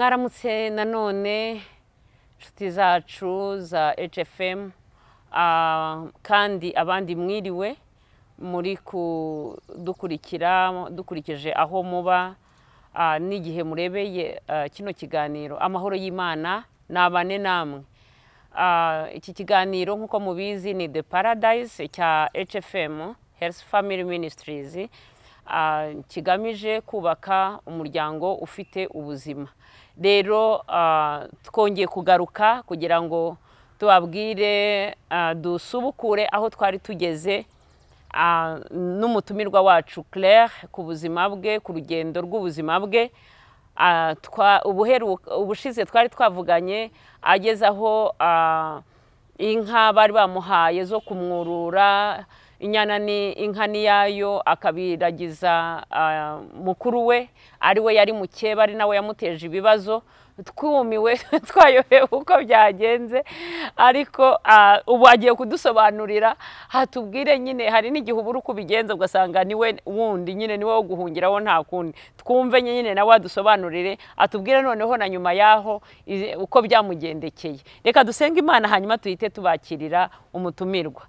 mwaramutse nanone inshuti zacu za hfm kandi abandi mwiriwe muri kudukurikira dukurikije aho muba n'igihe murebeye kino kiganiro amahoro y'imana nabane namwe iki kiganiro nk'uko mubizi ni the paradise cya hfm health family ministries kigamije kubaka umuryango ufite ubuzima rero twongeye kugaruka kugira ngo tubabwire dusubukure aho twari tugeze n'umutumirwa wacu claire ku buzima bwe ku rugendo rw'ubuzima bwe ubushize twari twavuganye ageze aho inka bari bamuhaye zo kumwurura inyana ni inka niyayo akabiragiza mukuru we ari we yari mukeba ari nawe yamuteje ibibazo twumiwe twayobewe uko byagenze ariko ubu agiye kudusobanurira hatubwire nyine hari n'igihe ubura uko ubigenza ugasanga niwe wundi nyine niwe wo guhungiraho nta kundi twumve nyine nawe adusobanurire atubwire noneho na nyuma y'aho uko byamugendekeye reka dusenge imana hanyuma tuhite tubakirira umutumirwa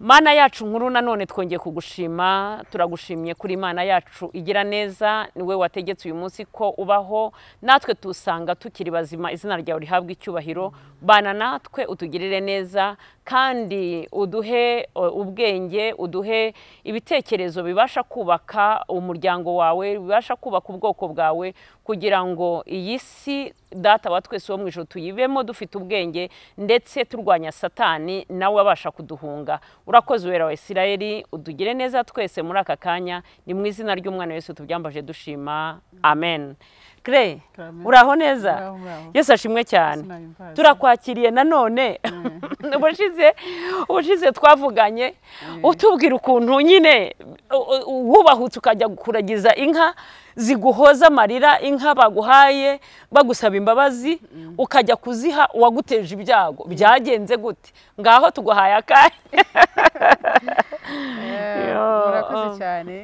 mana yacu nkuru nanone twongeye kugushima turagushimye kuri mana yacu igira neza niwe wategetse uyu munsi ko ubaho natwe tusanga tukiri bazima izina ryawe rihabwa icyubahiro bana natwe utugirire neza kandi uduhe ubwenge uduhe ibitekerezo bibasha kubaka umuryango wawe bibasha kubaka ubwoko bwawe kugira ngo iyi si data wa twese wo mu ijoro tuyibemo dufite ubwenge ndetse turwanya satani nawe abasha kuduhunga urakoze wera wa isirayeli udugire neza twese muri aka kanya ni mu izina ry'umwana wese tubyambaje dushima amen kire uraho neza yose ashimwe cyane turakwakiriye nanone ubushize twavuganye utubwira ukuntu nyine wubahutse ukajya kuragiza inka ziguhoza amarira inka baguhaye bagusaba imbabazi ukajya kuziha uwaguteje ibyago byagenze gute ngaho tuguhaye akanya murakoze cyane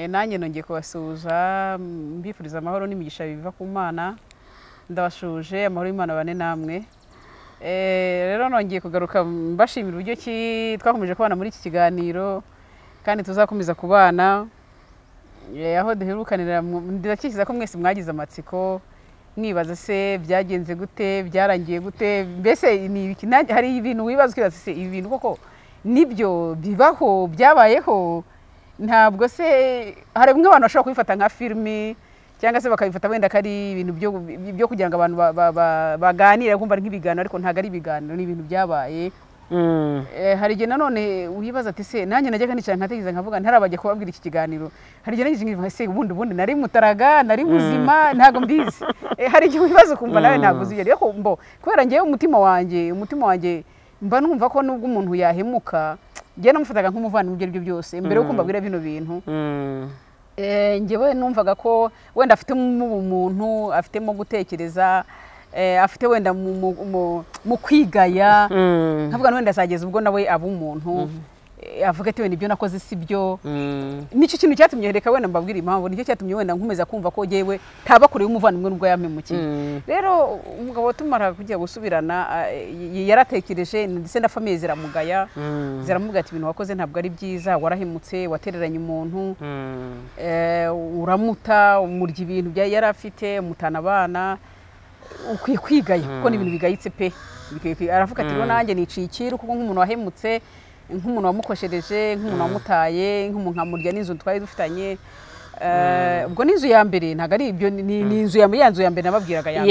nanjye nongeye kubasuhuza mbifuriza amahoro n'imigisha biva ku mana ndabashuje amahoro y'imana bane namwe rero nongeye kugaruka mbashimira uburyo ki twakomeje kubana muri iki kiganiro kandi tuzakomeza kubana aho duherukanira ndakikiza ko mwese mwagize amatsiko mwibaza se byagenze gute byarangiye gute mbese hari ibintu wibaza ukibaza se ibi bintu koko nibyo bibaho byabayeho ntabwo se hari bimwe abantu bashobora kubifata nka filimi cyangwa se bakabifata wenda ko ari ibintu byo kugira ngo abantu baganire kumva ari nk'ibiganiro ariko ntabwo ari ibiganiro ni ibintu byabaye hari igihe nanone wibaza ati se nanjye najyaga nicara nkatekereza nkavuga ntarabajya kubabwira iki kiganiro hari igihe nanjye nkivuga se ubundi ubundi nari mutaraga nari muzima ntabwo mbizi hari igihe wibaza ukumva nawe ntabwo uzi rero mbo kubera ngewe umutima wanjye umutima wanjye mba numva ko nubwo umuntu yahemuka njyewe namufataga nk'umuvandimwe ibyo ari byo byose mbere yo kumva bino bintu ngewe numvaga ko wenda afitemo umuntu afitemo gutekereza afite wenda mu kwigaya nkavuga wenda azageza ubwo nawe aba umuntu avuga ati wenda ibyo nakoze si byo nicyo kintu cyatumye reka wenda mbabwira impamvu nicyo cyatumye wenda nkomeza kumva ko yewe ntaba kure y'umuvandimwe n'ubwo yamemukiye rero umugabo watumara kujya gusubirana yaratekereje ndetse na famiye ziramugaya ziramubwira ati ibintu wakoze ntabwo ari byiza warahemutse watereranye umuntu uramuta umurya ibintu yari afite mutana abana ukwiye kwigaya kuko ni ibintu bigayitse pe aravuga ati rero nanjye niciye ikiru kuko nk'umuntu wahemutse nk'umuntu wamukoshereje nk'umuntu wamutaye nk'umuntu nkamurya n'inzu twari dufitanye ubwo n'inzu ya mbere ntabwo ari ibyo ni inzu ya mbere ya nzu ya mbere nababwiraga ya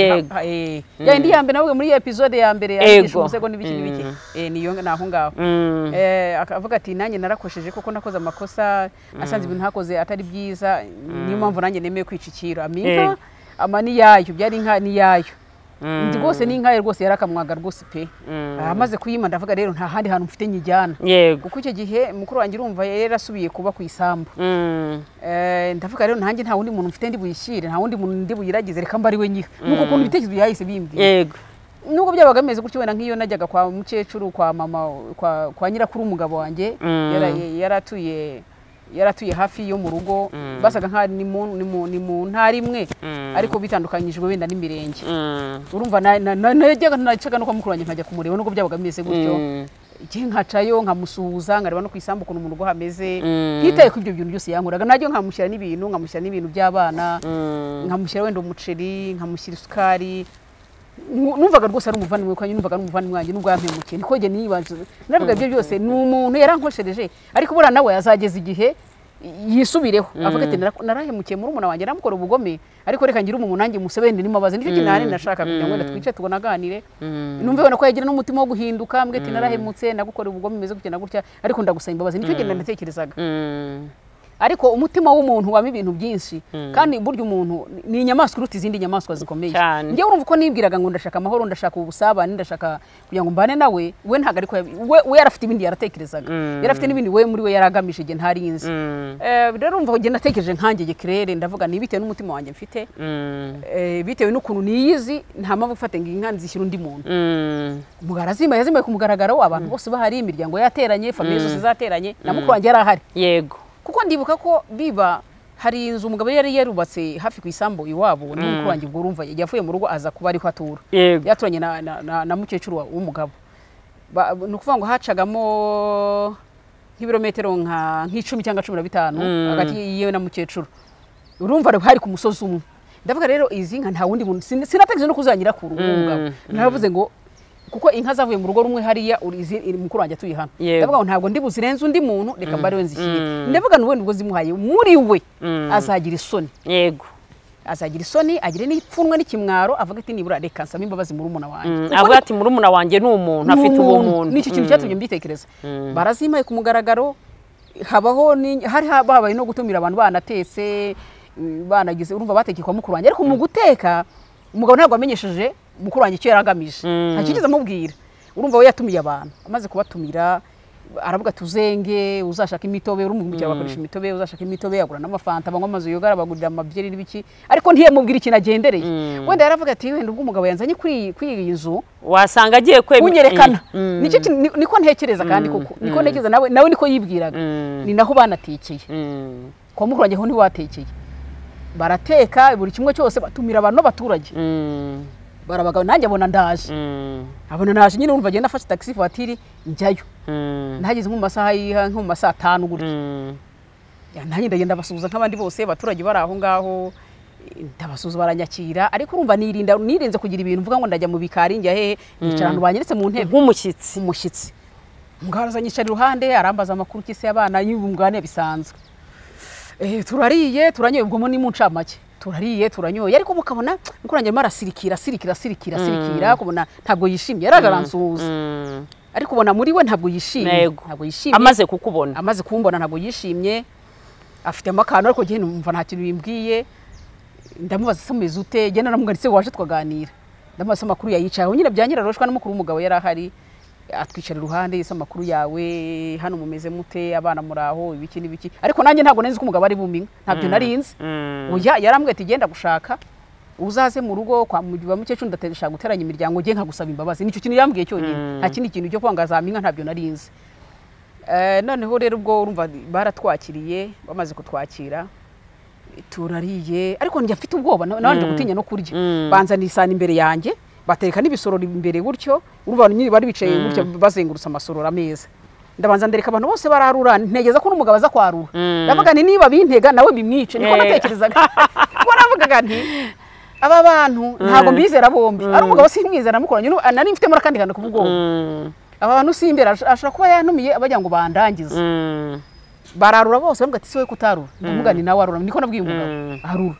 yindi ya mbere navuga muri iyo epizode ya mbere yagisha umusego n'ibiki n'ibiki niyo ni aho ngaho akavuga ati nanjye narakosheje kuko nakoze amakosa asanze ibintu hakoze atari byiza niyo mpamvu nanjye nemeye kwicikira aminka ama ni yayo byari inka ni yayo ndi rwose ni inka rwose yarakamwaga rwose pe amaze kuyima ndavuga rero nta handi hantu mfite nyijyana kuko icyo gihe mukuru wanjye urumva yarasubiye kuba ku isambu ndavuga rero nanjye nta wundi muntu mfite ndi buyishyire nta wundi muntu ndi buyiragize reka mba ari we nyiha nuko ukuntu ibitekerezo byahise bimbwiye nubwo byabaga bimeze gutyo wenda nk'iyo najyaga kwa mukecuru kwa mama kwa nyirakuru umugabo wanjye yari atuye yaratuye hafi yo mu rugo basaga nk'aho ni mu- ni mu- ni mu ntara imwe ariko bitandukanyijwe wenda n'imirenge urumva na- na- na- najyaga nacaga no kwa mukuru wanjye nkajya kumureba nubwo byabaga bimeze gutyo njye nkacayo nkamusuhuza nkareba no ku isambu ukuntu mu rugo hameze ntitaye ko ibyo bintu byose yankoraga najya nkamushyira n'ibintu nkamushyira n'ibintu by'abana nkamushyira wenda umuceri nkamushyira isukari Ngu- numvaga rwose ari umuvandimwe wanjye numvaga ari umuvandimwe wanjye nubwo yampemukiye niko njye niyibaza navuga ibyo byose ni umuntu yarankoshereje ariko buriya nawe azageza igihe yisubireho avuga ati "Nara- narahemukiye muri umuna wanjye namukora ubugome ariko reka ngire umuntu nanjye musebende nimubaze nicyo kintu ahanini nashaka kugira ngo wenda twice tunaganire numve ubona ko yagira n'umutima wo guhinduka mbwe ati narahemutse nagukora ubugome bimeze gutya na gutya ariko ndagusaba imbabazi nicyo kintu natekerezaga ariko umutima w'umuntu waba ibintu byinshi kandi burya umuntu ni inyamaswa iruta izindi nyamaswa zikomeye Cyane. njyewe urumva uko nibwiraga ngo ndashaka amahoro ndashaka ubusabane ndashaka kugira ngo mbane nawe we ntabwo ariko yabi- we, we yarafite ibindi yaratekerezaga yarafite n'ibindi we muri we yaragamije igihe ntarinzi Eh, rero urumva njye natekereje nkanjye gekirere ndavuga ni bitewe n'umutima wanjye mfite eh, bitewe n'ukuntu niyizi nta mpamvu gufata ngo inka nzishyire undi muntu umugara azima yazimiye ku mugaragaro abantu bose bahari imiryango yateranye famiye zose zateranye na mukuru wanjye yari ahari yego kuko ndibuka ko biba hari inzu umugabo yari yarubatse hafi ku isambu iwabo ni mukuru wanjye ubwo urumva yavuye mu rugo aza kuba ariho atura yego yaturanye na, na, na, na mukecuru wa- w'umugabo Ba- ni ukuvuga ngo hacagamo nk'ibirometero nka nk'icumi cyangwa cumi na bitanu hagati yewe na mukecuru urumva hari ku musozi umwe ndavuga rero izi nka nta wundi muntu sin- sinategereje no kuzangira kuru umugabo naravuze ngo kuko inka zavuye mu rugo rumwe hariya uri- izi- iri mukuru wanjye atuye hano Yego. ndavuga ngo ntabwo ndi buzirenze undi muntu reka mba ariwe nzishyire ndavuga nuwe nibwo zimuhaye muri we azagira isoni yego azagira isoni agira n'ipfunwe n'ikimwaro avuga ati nibura reka nsaba imbabazi muri umuna wanjye Mm, Kuko avuga ati murumuna wanjye ni umuntu ni afite umuntu. ubumuntu nicyo kintu Mm, cyatumye mbitekereza barazimaye ku mugaragaro habaho ni- hari haba- habaye no gutumira abantu banatetse mm, banagize urumva batekeye kwa mukuru wanjye ariko mu guteka umugabo ntabwo wamenyesheje mukuru wanjye icyo yari agamije nta kigeze amubwira urumva we yatumiye abantu amaze kubatumira aravuga tuzenge uzashaka imitobe urumukira bakoresha imitobe uzashaka imitobe yagura n'amafanta banywa amazi yogara bagurira amabyeri n'ibiki ariko ntiyamubwira ikintu agendereye wenda yaravuga ati wenda ubwo umugabo yanzanye kuri iyi- kuri iyi nzu wasanga agiye kwemera unyerekana nicyo kintu- ni- niko ntekereza kandi koko niko ntekereza nawe nawe niko yibwiraga ni naho banatekeye kwa mukuru wanjye ho ntiwatekeye barateka buri kimwe cyose batumira abantu b'abaturage barabagabo nanjye abona ndaje abona naje nyine urumva agenda afashe taxi voiture njyayo nahageze nko mu masaha y'iha nko mu masaha atanu gutya Ya, nanjye ndagenda basuhuza nk'abandi bose abaturage bari aho ngaho eh, ndabasuhuza baranyakira ariko urumva nirinda nirinze kugira ibintu mvuga ngo ndajya mu bikari njya hehe nicara ahantu banyeretse mu ntebe nk'umushyitsi umushyitsi umugabo aranyicara iruhande arambaza amakuru k'isi y'abana y'ubungane bisanzwe Eh, turariye turanyoye ubwo ni mu ncamake turariye turanyoye ariko mukabona mukurangira arasirikira asirikira asirikira asirikira kubona ntabwo yishimye yaragaransuhuza ariko ubona muri we ntabwo yishimye Yego. ntabwo yishimye amaze kukubona amaze kumbona ntabwo yishimye afitemo akantu ariko njye numva nta kintu bimbwiye ndamubaza se umeze ute njye naramuganditse waje twaganira ndamubaza se amakuru yayicayeho nyine byanyira roshwa n'umukuru w'umugabo yari ahari atwicara iruhande ese amakuru yawe hano mumeze mute abana muri aho ibiki n'ibiki ariko nanjye ntabwo nari nzi ko umugabo ari buminga ntabyo nari nzi oya yarambwiye ati genda gushaka uzaze mu rugo kwa mu- ba mukecuru ndategesha guteranya imiryango njye nkagusaba imbabazi nicyo kintu yambwiye cyonyine nta kindi kintu cyo kwanga za minka ntabyo nari nzi Eh, noneho rero ubwo urumva baratwakiriye bamaze kutwakira turariye ariko njya mfite ubwoba na- nabanje gutinya no kurya banzaniye isahani imbere yanjye batereka n'ibisorori imbere gutyo urumva nyine bari bicaye gutyo bazengurutse amasorori ameza ndabanza ndereka abantu bose bararura ntegereza ko n'umugabo aza kwarura ndavuga nti niba bintega nawe bimwice niko Yego. natekerezaga kuko navugaga nti aba bantu ntabwo mbizera bombi ari umugabo simwizera namukoranye n'ubu- nari mfitemo n'akandi kantu k'ubwoba aba bantu simbera ashobora kuba yantumiye bagira ngo bandangize bararura bose bambwira ati si wowe kutarura ndamuga ni nawe arura niko nabwiye umugabo arura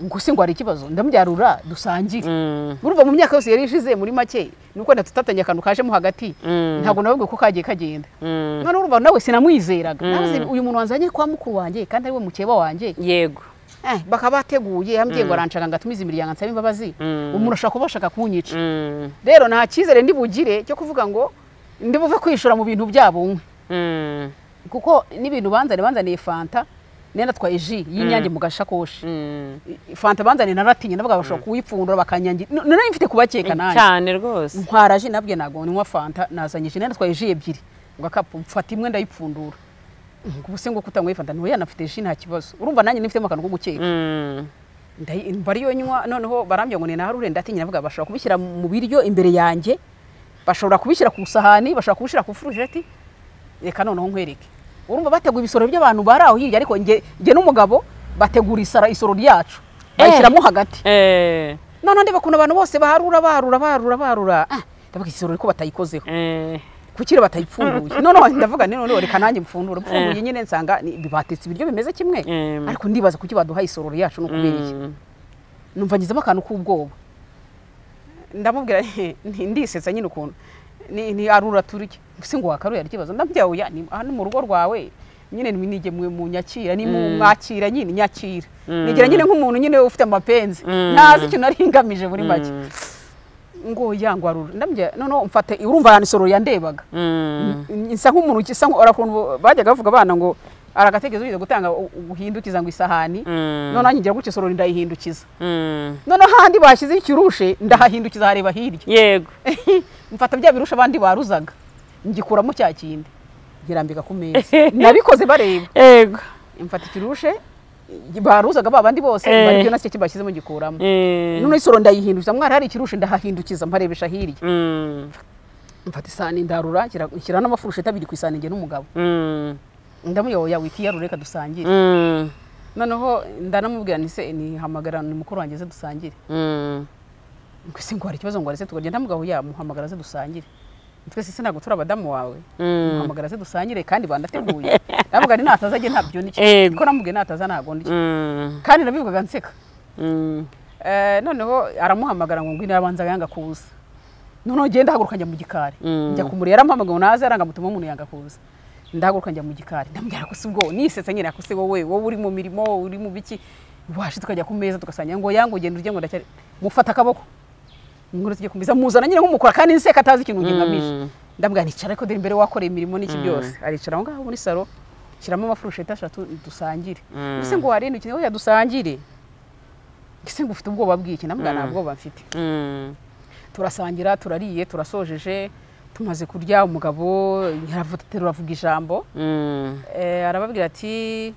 ngo se ngo hari ikibazo ndamubyarura dusangire urumva mu myaka yose yari ishize muri make ni uko wenda tutatangiye akantu kajemo hagati ntabwo nababwiye ko kagiye kagenda none urumva nawe sinamwizeraga navuze uyu muntu wanzanye kwa mukuru wanjye kandi ari we mukeba wanjye yego Eh, bakaba bateguye yambwiye ngo aranshaka ngo atumize imiryango ansaba imbabazi umuntu ashobora kuba ashaka kunyica rero nta cyizere ndi bugire cyo kuvuga ngo ndi buve kwishura mu bintu byabo unywe kuko n'ibintu banzaniye banzaniye fanta nari natwaye ji y'inyange mu gashakoshi fanta banzaniye naratinye navuga bashobora kuwipfundura bakanyangira N- nari mfite kubakeka nanjye cyane rwose ntwara ji nabwiye ntabwo nywa fanta nazanye ji nari natwaye ji ebyiri mu gakapu mfata imwe ndayipfundura ubu se ngo kutanywifata ntuye yanafite ji nta kibazo urumva nanjye nifitemo akantu ko gukeka ndayi- bariyo nywa noneho barambwira ngo ni naharure ndatinya navuga bashobora kubishyira mu biryo imbere yanjye bashobora kubishyira ku isahani bashobora kubishyira ku furujeti reka noneho nkwereke urumva bateguye ibisoro by'abantu bari aho hirya ariko njye njye n'umugabo bategura isara isoro ryacu bayishyiramo hagati Eh, noneho ndeba ukuntu abantu bose baharura barura barura barura Ah, ndavuga isoro ariko batayikozeho eh, kuki rero batayipfunduye noneho ndavuga ni noneho reka nanjye mfundure mfunduye nyine nsanga ni- batetse ibiryo bimeze kimwe Mm. ariko ndibaza kuki baduha isororo yacu no kubera iki mm, numva ngizemo akantu k'ubwoba ndamubwira nti- nti- ndisetsa nyine ukuntu ni ni arura turya se ngo wakaruye ari ikibazo ndambwira oya ni aha ni mu rugo rwawe nyine nimwe mu mu nyakira ni mu mwakira nyine nyakira Mm. nigira nyine nk'umuntu nyine ufite amapenzi Mm. ntazi icyo nari ngamije muri make mm, ngo ya ngo arura ndambwira noneho mfate urumva yanisororo yandebaga mm. nsa nk'umuntu ukisa nku- arakuntu bajyaga bavuga abana ngo aragatekerezo ugiye gutanga u- uhindukiza ngo isahani Mm. noneho ngira gutya isorori ndayihindukiza Mm. noneho ahandi bashyizeho ikirushe ndahahindukiza hareba hirya yego mfata bya birusha abandi baruzaga ngikuramo cya kindi ngirambika ku meza nabikoze bareba yego mfata ikirushe baruzaga ba bandi bose Eh. baribyo na cyo bashyizemo ngikuramo Eh, noneho isoro ndayihindukiza mwari hari ikirushe ndahahindukiza mparebesha hirya mm, mfata isahani ndarura nshyira- nshyira n'amafurusheti abiri ku isahani njye n'umugabo mm, ndamuyoboya wikiyarure reka dusangire mm, noneho ndanamubwira nti se nihamagara ni mukuru wanjye ze dusangire mm. ngo ese ngo hari ikibazo ngo arese tukarya ndamugabo ya muhamagara ze dusangire twese se ntabwo turi abadamu wawe Mm. muhamagara ze dusangire kandi banateguye ndamubwira ni nataza ajye ntabyo ni Yego. kuko namubwiye nataza ntabwo ni Mm, kandi nabivugaga nseka mm, Eh, noneho aramuhamagara ngo ngwino arabanza yanga kuza noneho ngenda haguruka njya mu gikari Mm. njya kumureba yaramuhamagara ngo naze arangamutuma umuntu yanga kuza ndahaguruka njya mu gikari ndamubwira ko si ubwo nisetse nyine ako si wowe wowe uri mu mirimo uri mu biki washe tukajya ku meza tugasangira ngo yango ugenda urya ngo ndacyari mufata akaboko ngo tujye kumbiza muzana nyine nk'umukora kandi nseka atazi ikintu ngamije Mm. ndamubwira nicara ariko dore imbere wakoreye imirimo n'iki byose aricara aho ngaho muri salo shyiramo amafurusheti eshatu dusangire Mm. mbese ngo warinde ukine oya dusangire ese ngo ufite ubwoba bw'iki ndamubwira nta bwoba mfite mm, turasangira turariye turasojeje tumaze kurya umugabo yaravuga avuga ijambo mm. Eh, arababwira ati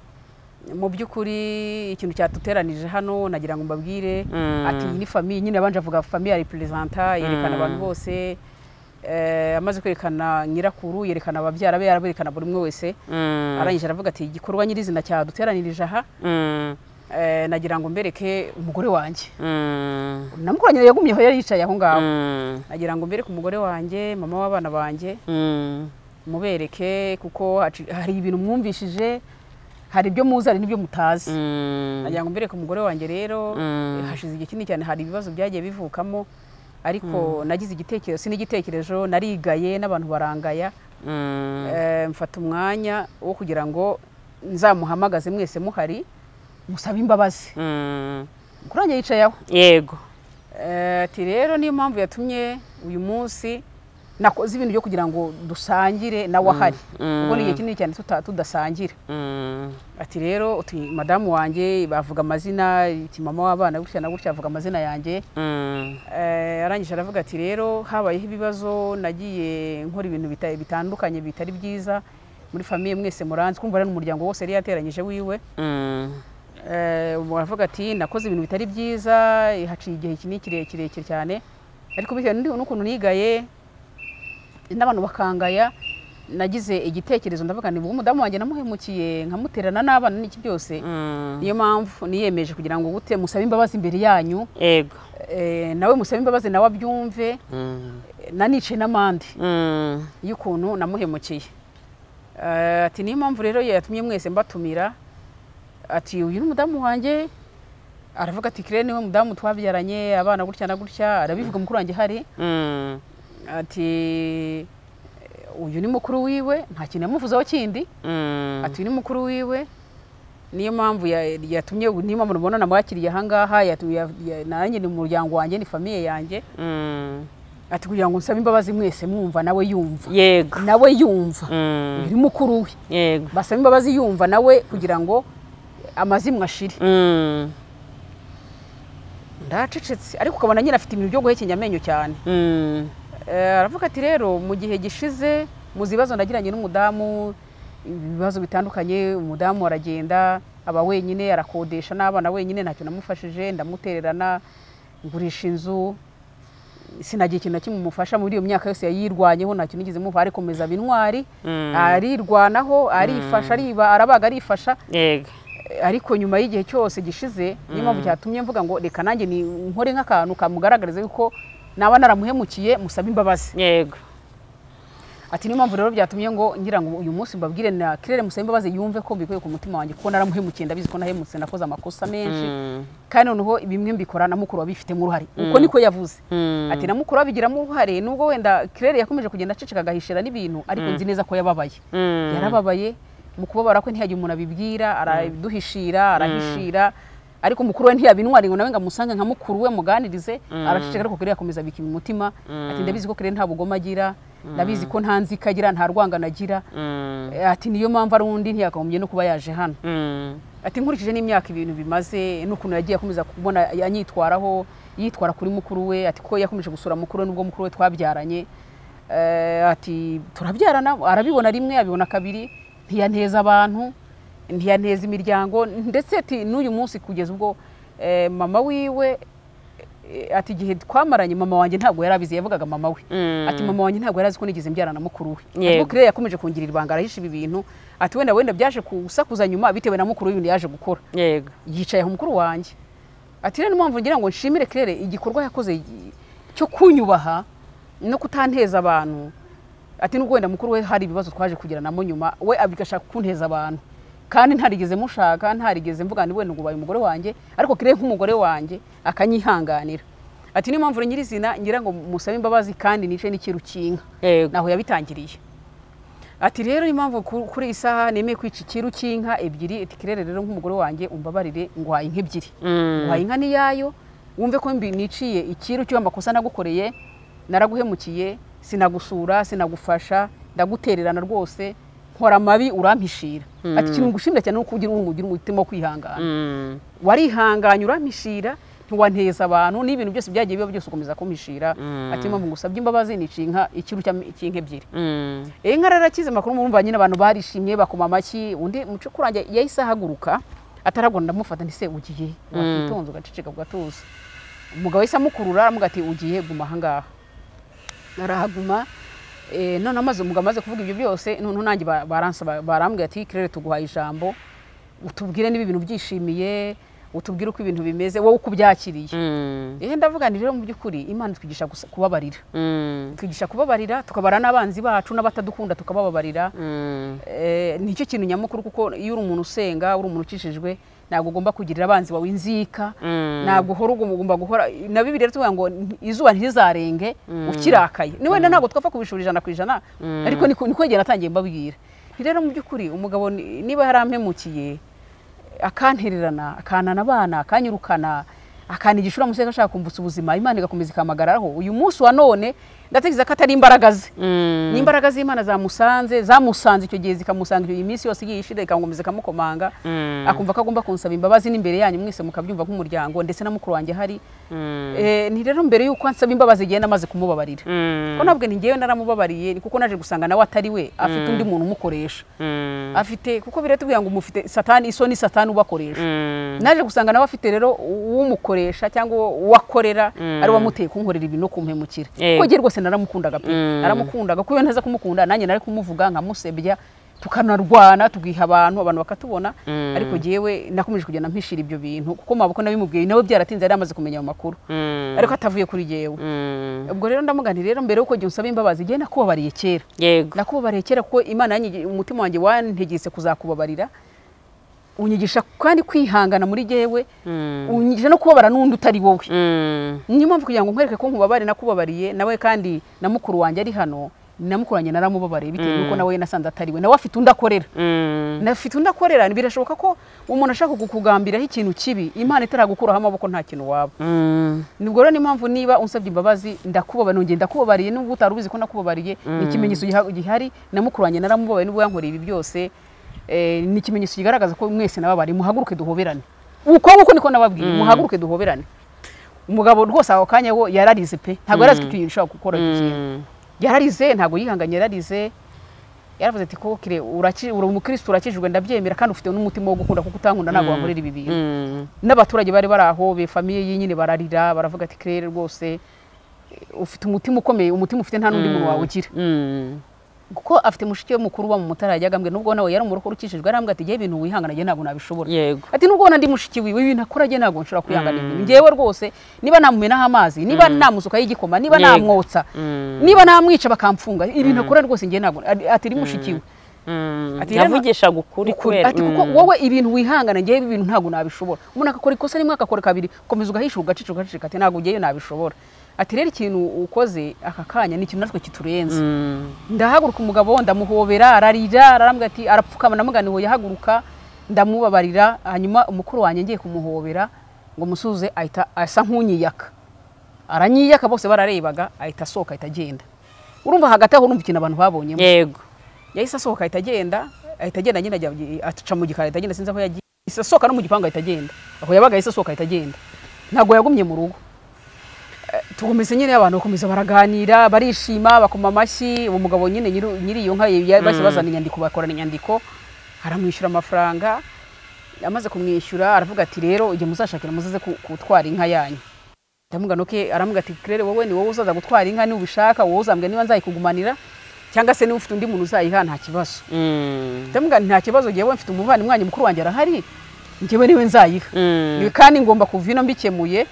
mu by'ukuri ikintu cyatuteranije hano nagira ngo mbabwire Mm. ati iyi ni famiye nyine abanje avuga famiye ya reperezanta yerekana abantu bose Eh, amaze kwerekana nyirakuru yerekana ababyara be araberekana buri umwe wese Mm, arangije aravuga ati igikorwa nyirizina cyaduteranirije aha mm, eh, nagira ngo mbereke umugore wanjye mm, namukoranye yagumye aho yari yicaye aho ngaho mm, nagira ngo mbereke umugore wanjye mama w'abana banjye mm, mubereke kuko haci- hari ibintu mwumvishije hari ibyo muzi hari n'ibyo mutazi mm, nagira ngo mbereke umugore wanjye rero Mm. hashize igihe kinini cyane hari ibibazo byagiye bivukamo ariko nagize igitekerezo sin'igitekerezo narigaye n'abantu barangaya mm. Eh, mfata umwanya wo kugira ngo nzamuhamagaze mwese muhari musabe imbabazi Mm, mukuru wanjye yicaye aho yego Eh, ati rero niyo mpamvu yatumye uyu munsi nakoze ibintu byo kugira ngo dusangire nawe ahari mm. kuko ni igihe kinini cyane tuta- tudasangira Mm, ati rero utu- madamu wanjye bavuga amazina iti mama w'abana gutya na gutya avuga amazina yanjye mm, Eh, arangije aravuga ati rero habayeho ibibazo nagiye nkora ibintu bita- bitandukanye bitari byiza muri famiye mwese muranzi kumva rero umuryango wose yari yateranyije wiwe mm, Eh, ubu aravuga ati nakoze ibintu bitari byiza haciye igihe kinini kirekire kirekire cyane ariko bitewe n'undi- n'ukuntu nigaye n'abantu bakangaya nagize igitekerezo ndavuga ni umudamu wanjye namuhemukiye nkamuterana n'abana n'iki byose mm, niyo mpamvu niyemeje kugira ngo gute musabe imbabazi imbere yanyu yego eh, nawe musabe imbabazi nawe abyumve Mm, eh, nanice n'amande mm, y'ukuntu namuhemukiye Eh, ati niyo mpamvu rero yatumye mwese mbatumira ati uyu ni umudamu wanjye aravuga ati kire niwe mudamu twabyaranye abana gutya na gutya arabivuga mukuru wanjye hari mm, ati uyu ni mukuru wiwe nta kintu yamuvuzeho kindi mm, ati uyu ni mukuru wiwe niyo mpamvu ya- yatumye niyo mpamvu mubona namwakiriye aha ngaha yatu- ya- ya- nanjye ni mu muryango wanjye ni famiye yanjye mm, ati kugira ngo nsabe imbabazi mwese mwumva nawe yumva yego nawe yumva Mm, uyu ni mukuru we yego basaba imbabazi yumva nawe kugira ngo amazimwe ashire Mm, ndacecetse ariko ukabona nyine afite ibintu byo guhekenya amenyo cyane mm, Eh, aravuga ati rero mu gihe gishize mu bibazo nagiranye n'umudamu ibibazo bitandukanye umudamu aragenda aba wenyine arakodesha n'abana wenyine ntacyo namufashije ndamutererana ngurisha inzu sinagira ikintu na kimwe umufasha muri iyo myaka yose yayirwanyeho nta kintu nigeze muva arikomeza aba intwari arirwanaho arifasha ariba arabaga arifasha yego ariko nyuma y'igihe cyose gishize niyo mpamvu cyatumye mvuga ngo reka nanjye ni nkore nk'akantu kamugaragariza yuko naba naramuhemukiye musaba imbabazi yego ati niyo mpamvu rero byatumye ngo ngira ngo uyu munsi mbabwire na kirere musaba imbabazi yumve ko mbikuye ku mutima wanjye kuko naramuhemukiye ndabizi ko nahemutse nakoze amakosa menshi kandi noneho bimwe mbikora na mukuru wabifitemo uruhare uko niko yavuze ati na mukuru wabigiramo uruhare nubwo wenda kirere yakomeje kugenda aceceka agahishira n'ibintu ariko nzi neza ko yababaye yarababaye mu kubabara kwe ntihagire umuntu abibwira araduhishira arahishira ariko mukuru we ntiyabintwari ngo nawe ngo amusange nka mukuru we muganirize araceceka ariko kirere akomeza abika umutima ati ndabizi ko kirere nta bugome agira ndabizi ko nta nzika agira nta rwangano agira ati niyo mpamvu ari undi ntiyakagombye no kuba yaje hano ati nkurikije n'imyaka ibintu bimaze n'ukuntu yagiye akomeza kubona anyitwaraho yitwara kuri mukuru we ati ko yakomeje gusura mukuru we nubwo mukuru we twabyaranye ati turabyarana arabibona rimwe abibona kabiri ntiyaneza abantu ntiyaneza imiryango ndetse ati n'uyu munsi kugeza ubwo mama wiwe ati igihe twamaranye mama wanjye ntabwo yari abizi yavugaga mama we ati mama wanjye ntabwo yari azi ko nigeze mbyarana mukuru we ariko kirere yakomeje kungirira ibanga arahisha ibi bintu ati wenda wenda byaje gusakuza nyuma bitewe na mukuru w'ibintu yaje gukora yego yicaye aho mukuru wanjye ati rero niyo mpamvu ngira ngo nshimire kirere igikorwa yakoze cyo kunyubaha no kutanteza abantu ati nubwo wenda mukuru we hari ibibazo twaje kugiranamo nyuma we abigashaka kunteza abantu kandi ntarigeze mushaka ntarigeze mvuga ngo ubaye umugore wanjye ariko kirere nk'umugore wanjye akanyihanganira ati niyo mpamvu nyirizina ngira ngo musabe imbabazi kandi nice n'ikirukinka naho yabitangiriye ati rero niyo mpamvu kuri iyi saha nemeye kwica ikirukinka ebyiri ati kirere rero nk'umugore wanjye umbabarire ngwaye inka ebyiri ngwaye inka n'iyayo wumve ko niciye ikiru cy'uwo amakosa nagukoreye naraguhemukiye sinagusura sinagufasha ndagutererana rwose nkora amabi urampishira ati ikintu ngushimira cyane nuko ugira ugira umutima wo kwihangana warihanganye urampishira ntiwanteza abantu n'ibintu byose byagiye biba byose ukomeza kumishira ati mpamvu ngusabye imbabazi nica inka ikiru cy'inka ebyiri inka rero akize amakuru murumva nyine abantu barishimye bakoma amashyi undi muco kurangira yahise ahaguruka atarabwo ndamufata ntise ugiye wakitonze ugaceceka ugatuza umugabo yahise amukurura aramubwira ati ugiye guma ahangaha arahaguma none amaze umugabo amaze kuvuga ibyo byose noneho nanjye barambwira ati kirere tuguhaye ijambo utubwire niba ibintu byishimiye utubwire uko ibintu bimeze wowe uko ubyakiriye ndavuga ni rero mu by'ukuri imana twigisha kubabarira twigisha kubabarira tukabara n'abanzi bacu n'abatadukunda tukabababarira nicyo kintu nyamukuru kuko iyo uri umuntu usenga uri umuntu ukishijwe ntabwo ugomba kugirira abanzi bawe inzika ntabwo uhora ugomba guhora na bibi rero tuvuga ngo izuba ntirizarenge ukirakaye ni wenda ntabwo twapfa kubishura ijana ku ijana ariko niko igihe natangiye mbabwira rero mu by'ukuri umugabo niba yarampemukiye akantererana akanana abana akanyirukana akanigisha uriya musore ashaka kumvutsa ubuzima imana igakomeza ikamuhagararaho uyu munsi wa none ndatekereza ko atari imbaraga ze ni imbaraga z'imana zamusanze zamusanze icyo gihe zikamusanga iyi minsi yose igiye ishira ikamukomeza ikamukomanga akumva ko agomba kunsaba imbabazi n'imbere yanyu mwese mukabyumva nk'umuryango ndetse na mukuru wanjye hari ni rero mbere y'uko ansaba imbabazi igihe namaze kumubabarira ko nabwo ni ngewe naramubabariye ni kuko naje gusanga nawe atari we afite undi muntu umukoresha afite kuko biratubwira ngo mufite satani isoni satani ubakoresha naje gusanga nawe afite rero uwumukoresha cyangwa uwakorera ari uwamuteye kunkorera ibintu no kumuhemukira kuko rwose naramukundaga pe naramukundaga kuko iyo ntaza kumukunda nanjye nari kumuvuga nkamusebya tukanarwana tugiha abantu abantu bakatubona ariko jyewe nakomeje kugenda mpishira ibyo bintu kuko maboko nabimubwiye nawe byaratinze yari amaze kumenya ayo makuru ariko atavuye kuri jyewe ubwo rero ndamugani rero mbere y'uko jya usaba imbabazi jyewe nakubabariye kera nakubabariye kera kuko imana umutima wanjye wantegetse kuzakubabarira unyigisha kandi kwihangana muri jyewe unyigisha no kubabara n'undi utari wowe niyo mpamvu kugira ngo nkwereke ko nkubabare nakubabariye nawe kandi na mukuru wanjye ari hano na mukuru wanjye naramubabariye bitewe n'uko nawe nasanze atari we nawe afite undi akorera afite undi akorera birashoboka ko umuntu ashaka kukugambiraho ikintu kibi imana itaragukuraho amaboko nta kintu waba nibwo rero niyo mpamvu niba unsabye imbabazi ndakubabariye nongeye ndakubabariye n'ubwo utari ubizi ko nakubabariye ni ikimenyetso gihari na mukuru wanjye naramubabariye n'ubwo yankoreye ibi byose ni ikimenyetso kigaragaza ko mwese nababare muhaguruke duhoberane uko nguko niko nababwiye muhaguruke duhoberane umugabo rwose aho kanya wo yararize pe ntabwo yari azi ko icyo kintu gishobora gukora yarize ntabwo yihanganye yararize yaravuze ati kokire uraki uri umukristo urakijijwe ndabyemera kandi ufite n'umutima wo gukunda kuko utankunda ntabwo wankorera ibi bintu n'abaturage bari bari aho be famiye ye nyine bararira baravuga ati kirere rwose ufite umutima ukomeye umutima ufite nta n'undi muntu wawugira kuko afite mushiki we mukuru wa mumutara yajyagambwe nubwo nawe yari umurokore ukishijwe arambwa ati ngewe ibintu wihangana njye ntabwo nabishobora yego ati nubwo ndi mushiki wiwe ibintu akora njye ntabwo nshobora kwihangana ibintu ngewe rwose niba namumenaho amazi niba namusukaho igikoma niba Yego. namwotsa Mm. niba namwica bakamfunga ibintu akora rwose njye ntabwo ati ni mushiki we Mm. Ati, yavugishaga ukuri Ukuri. kubera ati kuko Mm. wowe ibintu wihangana ngewe ibi bintu ntabwo nabishobora umuntu agakora ikosa rimwe agakora kabiri komeza ugahisha ugacika ugacika ati ntabwo ngewe nabishobora ati rero ikintu ukoze aka kanya ni ikintu natwe kiturenze Mm. ndahaguruka umugabo ndamuhobera ararira ararambwa ati arapfukama namuganiho yahaguruka ndamubabarira hanyuma umukuru wanjye ngiye kumuhobera ngo musuze ahita asa nk'unyiyaka aranyiyaka bose bararebaga ahita asohoka ahita agenda urumva hagati aho urumva ikintu abantu babonyemo yego yahise asohoka ahita agenda ahita agenda nyine ajya aca mu gikari ahita agenda sinzi aho yagiye yahise asohoka no mu gipangu ahita agenda aho yabaga yahise asohoka ahita agenda ntabwo yagumye mu rugo Eh, tukomeza nyine abantu bakomeza baraganira barishima bakoma amashyi uwo mugabo nyine nyiri nyiri iyo nka ya- bahise bazana inyandiko bakorana inyandiko aramwishyura amafaranga amaze kumwishyura aravuga ati rero igihe muzashakira muzaze ku- gutwara inka yanyu ndamubwira nuke aramubwira ati kirere wowe ni wowe uzaza gutwara inka niba ubishaka wowe uzambwira niba nzayikugumanira cyangwa se niba ufite undi muntu uzayiha nta kibazo Mm. ndamubwira nti nta kibazo ngewe mfite umuvandimwe wanjye mukuru wanjye arahari ngewe niwe nzayiha Mm. Ibi kandi ngomba kuva ino mbikemuye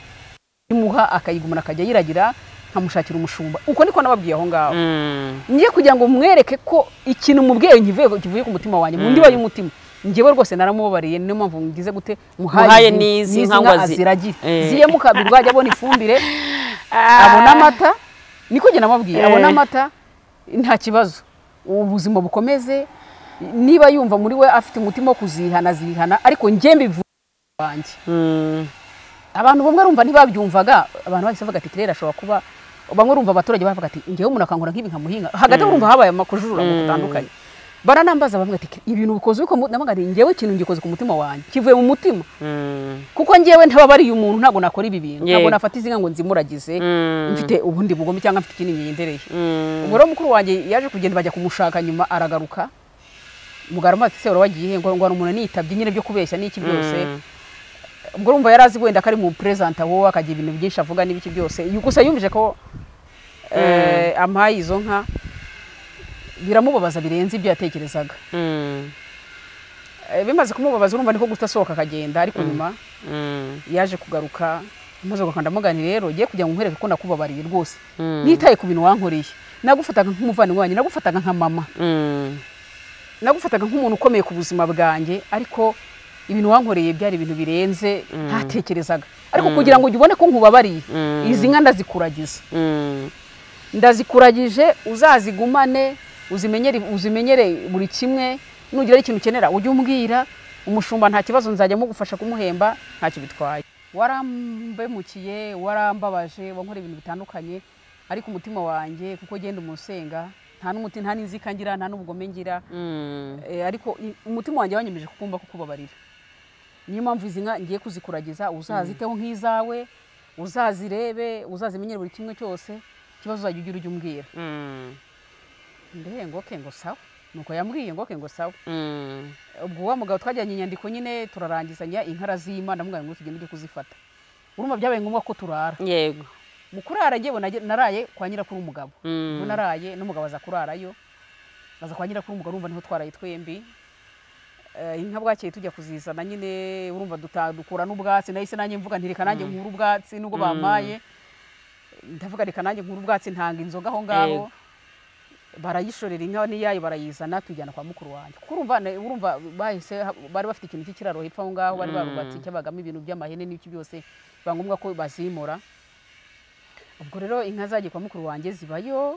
imuha akayigumana akajya yiragira nkamushakira umushumba uko niko nababwiye aho ngaho Mm. ngiye kugira ngo mwereke ko ikintu mubwiye nkivuye kivuye ku mutima wanjye mu ndiba y'umutima ngewe rwose naramubabariye niyo mpamvu ngize gute Muhaye izi- n'izi n'izi nka ngo azi- aziragire Eh. ziyemo kabiri rwajya abona ifumbire abona amata niko njye namubwiye Eh. abona amata nta kibazo ubuzima bukomeze niba yumva muri we afite umutima wo kuzihana azihana ariko njye mbivuye wanjye Mm. abantu bamwe rumva ntibabyumvaga abantu bahise bavuga ati kirere ashobora kuba bamwe rumva abaturage bavuga ati ngewe umuntu akangura nk'ibi nkamuhinga hagati aho urumva habaye amakujurura mu gutandukanye baranambaza bamwe ati ibintu bikoze uko navuga ati ngewe ikintu ngikoze ku mutima wanjye kivuye mu mutima Mm. kuko ngewe ntababariye umuntu ntabwo nakora ibi bintu Yego. ntabwo nafata izi nka ngo nzimuragize Mm. mfite ubundi bugome cyangwa mfite ikindi ngendereye Mm. umugore mukuru wanjye yaje kugenda bajya kumushaka nyuma aragaruka mugara amazi se wagiye ngo ngo hari umuntu nitabye nyine byo kubeshya n'iki byose Mm. ubwo urumva yari azi wenda ko ari mu perezida wowe akagira ibintu byinshi avuga n'ibiki byose yu- gusa yumvise ko eh, ampaye izo nka biramubabaza birenze ibyo yatekerezaga Mm. Eh, bimaze kumubabaza urumva niko guhita asohoka akagenda ariko nyuma Mm. yaje kugaruka maze gukanda mugani rero ugiye kugira ngo nkwereke ko nakubabariye rwose Mm. nitaye ku bintu wankoreye nagufataga nk'umuvandimwe wanjye nagufataga nka mama Mm. nagufataga nk'umuntu ukomeye ku buzima bwanjye ariko ibintu wankoreye byari ibintu birenze ntatekerezaga ariko kugira ngo ujye ubone ko nkubabariye Mm. izi nka ndazikuragiza Mm. ndazikuragije uzazigumane uzimenyere uzimenyere buri kimwe nugira ari ikintu ukenera ujye umbwira umushumba nta kibazo nzajya mugufasha kumuhemba ntacyo bitwaye warambemukiye warambabaje wankora ibintu bitandukanye ariko umutima wanjye kuko genda umusenga nta n'umuti nta n'inzika ngira nta n'ubugome ngira Mm. Eh, ariko i- umutima wanjye wanyemeje kukumva ko kubabarira niyo mpamvu izi nka ngiye kuzikuragiza uzaziteho nk'izawe uzazirebe uzazimenyere buri kimwe cyose ikibazo uzajya ugira ujya umbwira Mm. mbere ngo ke ngo sawa nuko yambwiye ngo ke ngo sawa Mm. ubwo wa mugabo twajyanye inyandiko nyine turarangizanya inkara z'imana ndamubwira ngo tugende ujye kuzifata urumva byabaye ngombwa ko turara yego mu kurara ngewe nage- naraye kwa nyirakuru w'umugabo Mm. ubu naraye n'umugabo aza kurarayo aza kwa nyirakuru umugabo urumva niho twaraye twembi Eh, inka bwakeye tujya kuzizana nyine urumva duta- dukura n'ubwatsi nahise nanjye mvuga nti reka nanjye nkura ubwatsi nubwo bampaye ndavuga reka nanjye nkura ubwatsi ntanga inzoga aho ngaho Yego. barayishorera inka n'iyayo barayizana tujyana kwa mukuru wanjye kuko urumva na- urumva bahise ha- bari bafite ikintu cy'ikiraro hepfo aho ngaho bari barubatse cyabagamo ibintu by'amahene n'iki byose biba ngombwa ko bazimura ubwo rero inka zagiye kwa mukuru wanjye zibayo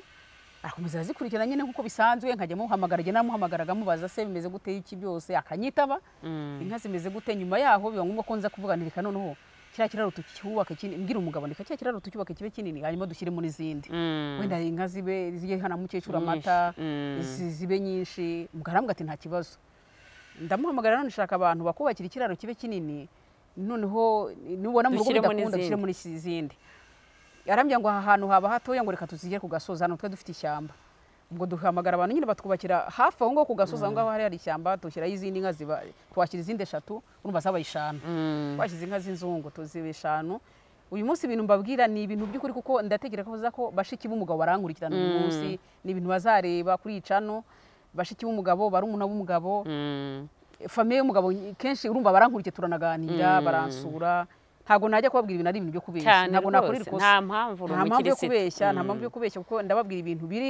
akomeza arazikurikirana nyine nk'uko bisanzwe nkajya muhamagara njye namuhamagaraga mubaza se bimeze gute iki byose akanyitaba Mm. inka zimeze gute nyuma yaho biba ngombwa ko nza kuvuga nti reka noneho kiriya kiraro tucyubaka kinini mbwira umugabo reka kiriya kiraro tucyubake kibe kinini hanyuma dushyiremo n'izindi Mm. wenda inka zibe zijye hana mukecuru Nyinshi. amata Mm. zi- zibe nyinshi umugaramu ati nta kibazo ndamuhamagara none nshaka abantu bakubakira ikiraro kibe kinini noneho nubona mu rugo Dushyiremo bidakunda n'izindi. dushyiremo n'izindi arambwira ngo aha hantu haba hatoya ngo reka tuzigere ku gasozi hano twe dufite ishyamba ubwo duhamagara abantu nyine batwubakira hafi aho ngaho ku gasozi aho ngaho hari ishyamba dushyiraho izindi nka ziba tuhashyira izindi eshatu urumva zabaye eshanu twashyize inka z'inzungu tuziba eshanu uyu munsi ibintu mbabwira ni ibintu by'ukuri kuko ndatekereza ko bashiki b'umugabo barankurikirana uyu munsi ni ibintu bazareba kuri iyi cano bashiki b'umugabo barumuna b'umugabo famiye y'umugabo kenshi urumva barankurikira turanaganira baransura ntabwo najya kubabwira ibintu ari ibintu byo kubeshya ntabwo nakorera ikosa nta mpamvu nta mpamvu yo kubeshya nta mpamvu yo kubeshya kuko ndababwira ibintu biri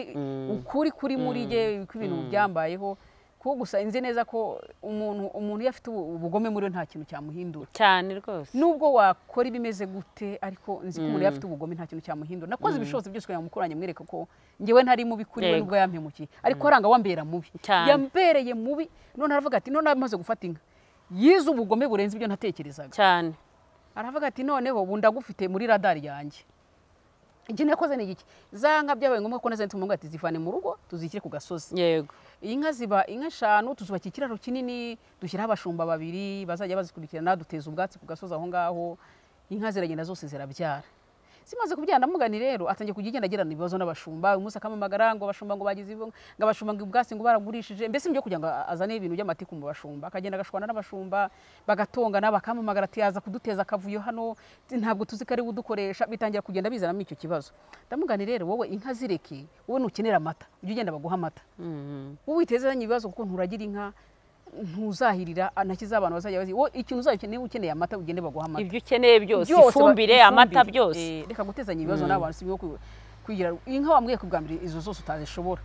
ukuri kuri muri ye ko ibintu byambayeho kuko gusa nzi neza ko umuntu umuntu iyo afite ubugome muri we nta kintu cyamuhindura cyane rwose nubwo wakora ibimeze gute ariko nzi ko umuntu iyo afite ubugome nta kintu cyamuhindura nakoze ibishobozi byose kugira ngo mukuranye mwereke ko ngewe ntari mubi kuri we nubwo yampemukiye ariko aranga wambera mubi yambereye mubi none aravuga ati none amaze gufata inka yize ubugome burenze ibyo natekerezaga cyane aravuga ati noneho ubu ndagufite muri radari yanjye iki nakoze ni iki za nka byabaye ngombwa ko nazanye tumubwira ati zivane mu rugo tuzishyire ku gasozi yego iyi nka ziba inka eshanu tuzubakira ikiraro kinini dushyiraho abashumba babiri bazajya bazikurikirana duteza ubwatsi ku gasozi aho ngaho inka ziragenda zose zirabyara zimaze kubyara ndamuganira rero atangiye kujya igenda agirana ibibazo n'abashumba uyu munsi akamamagara ngo abashumba ngo bagize ngo abashumba ngo ubwatsi ngo baragurishije mbese ibyo kugira ngo azane ibintu by'amatiku mu bashumba akagenda agashwana n'abashumba bagatongana bakamamagara ati yaza kuduteza akavuyo hano ntabwo tuzi ko ari we udukoresha bitangira kugenda bizanamo icyo kibazo ndamuganira rero wowe inka zireke wowe ntukenera amata ujye ugenda baguha amata wowe witezeranye ibibazo kuko nturagira inka ntuzahirira ntakiza abantu bazajya bazi wowe ikintu uzakeneye ukeneye amata ugende baguha amata ibyo ukeneye byose ifumbire amata byose reka gutezanya ibibazo n'abantu si byo kugira inka wambwiye ku bwa mbere izo zose utazishobora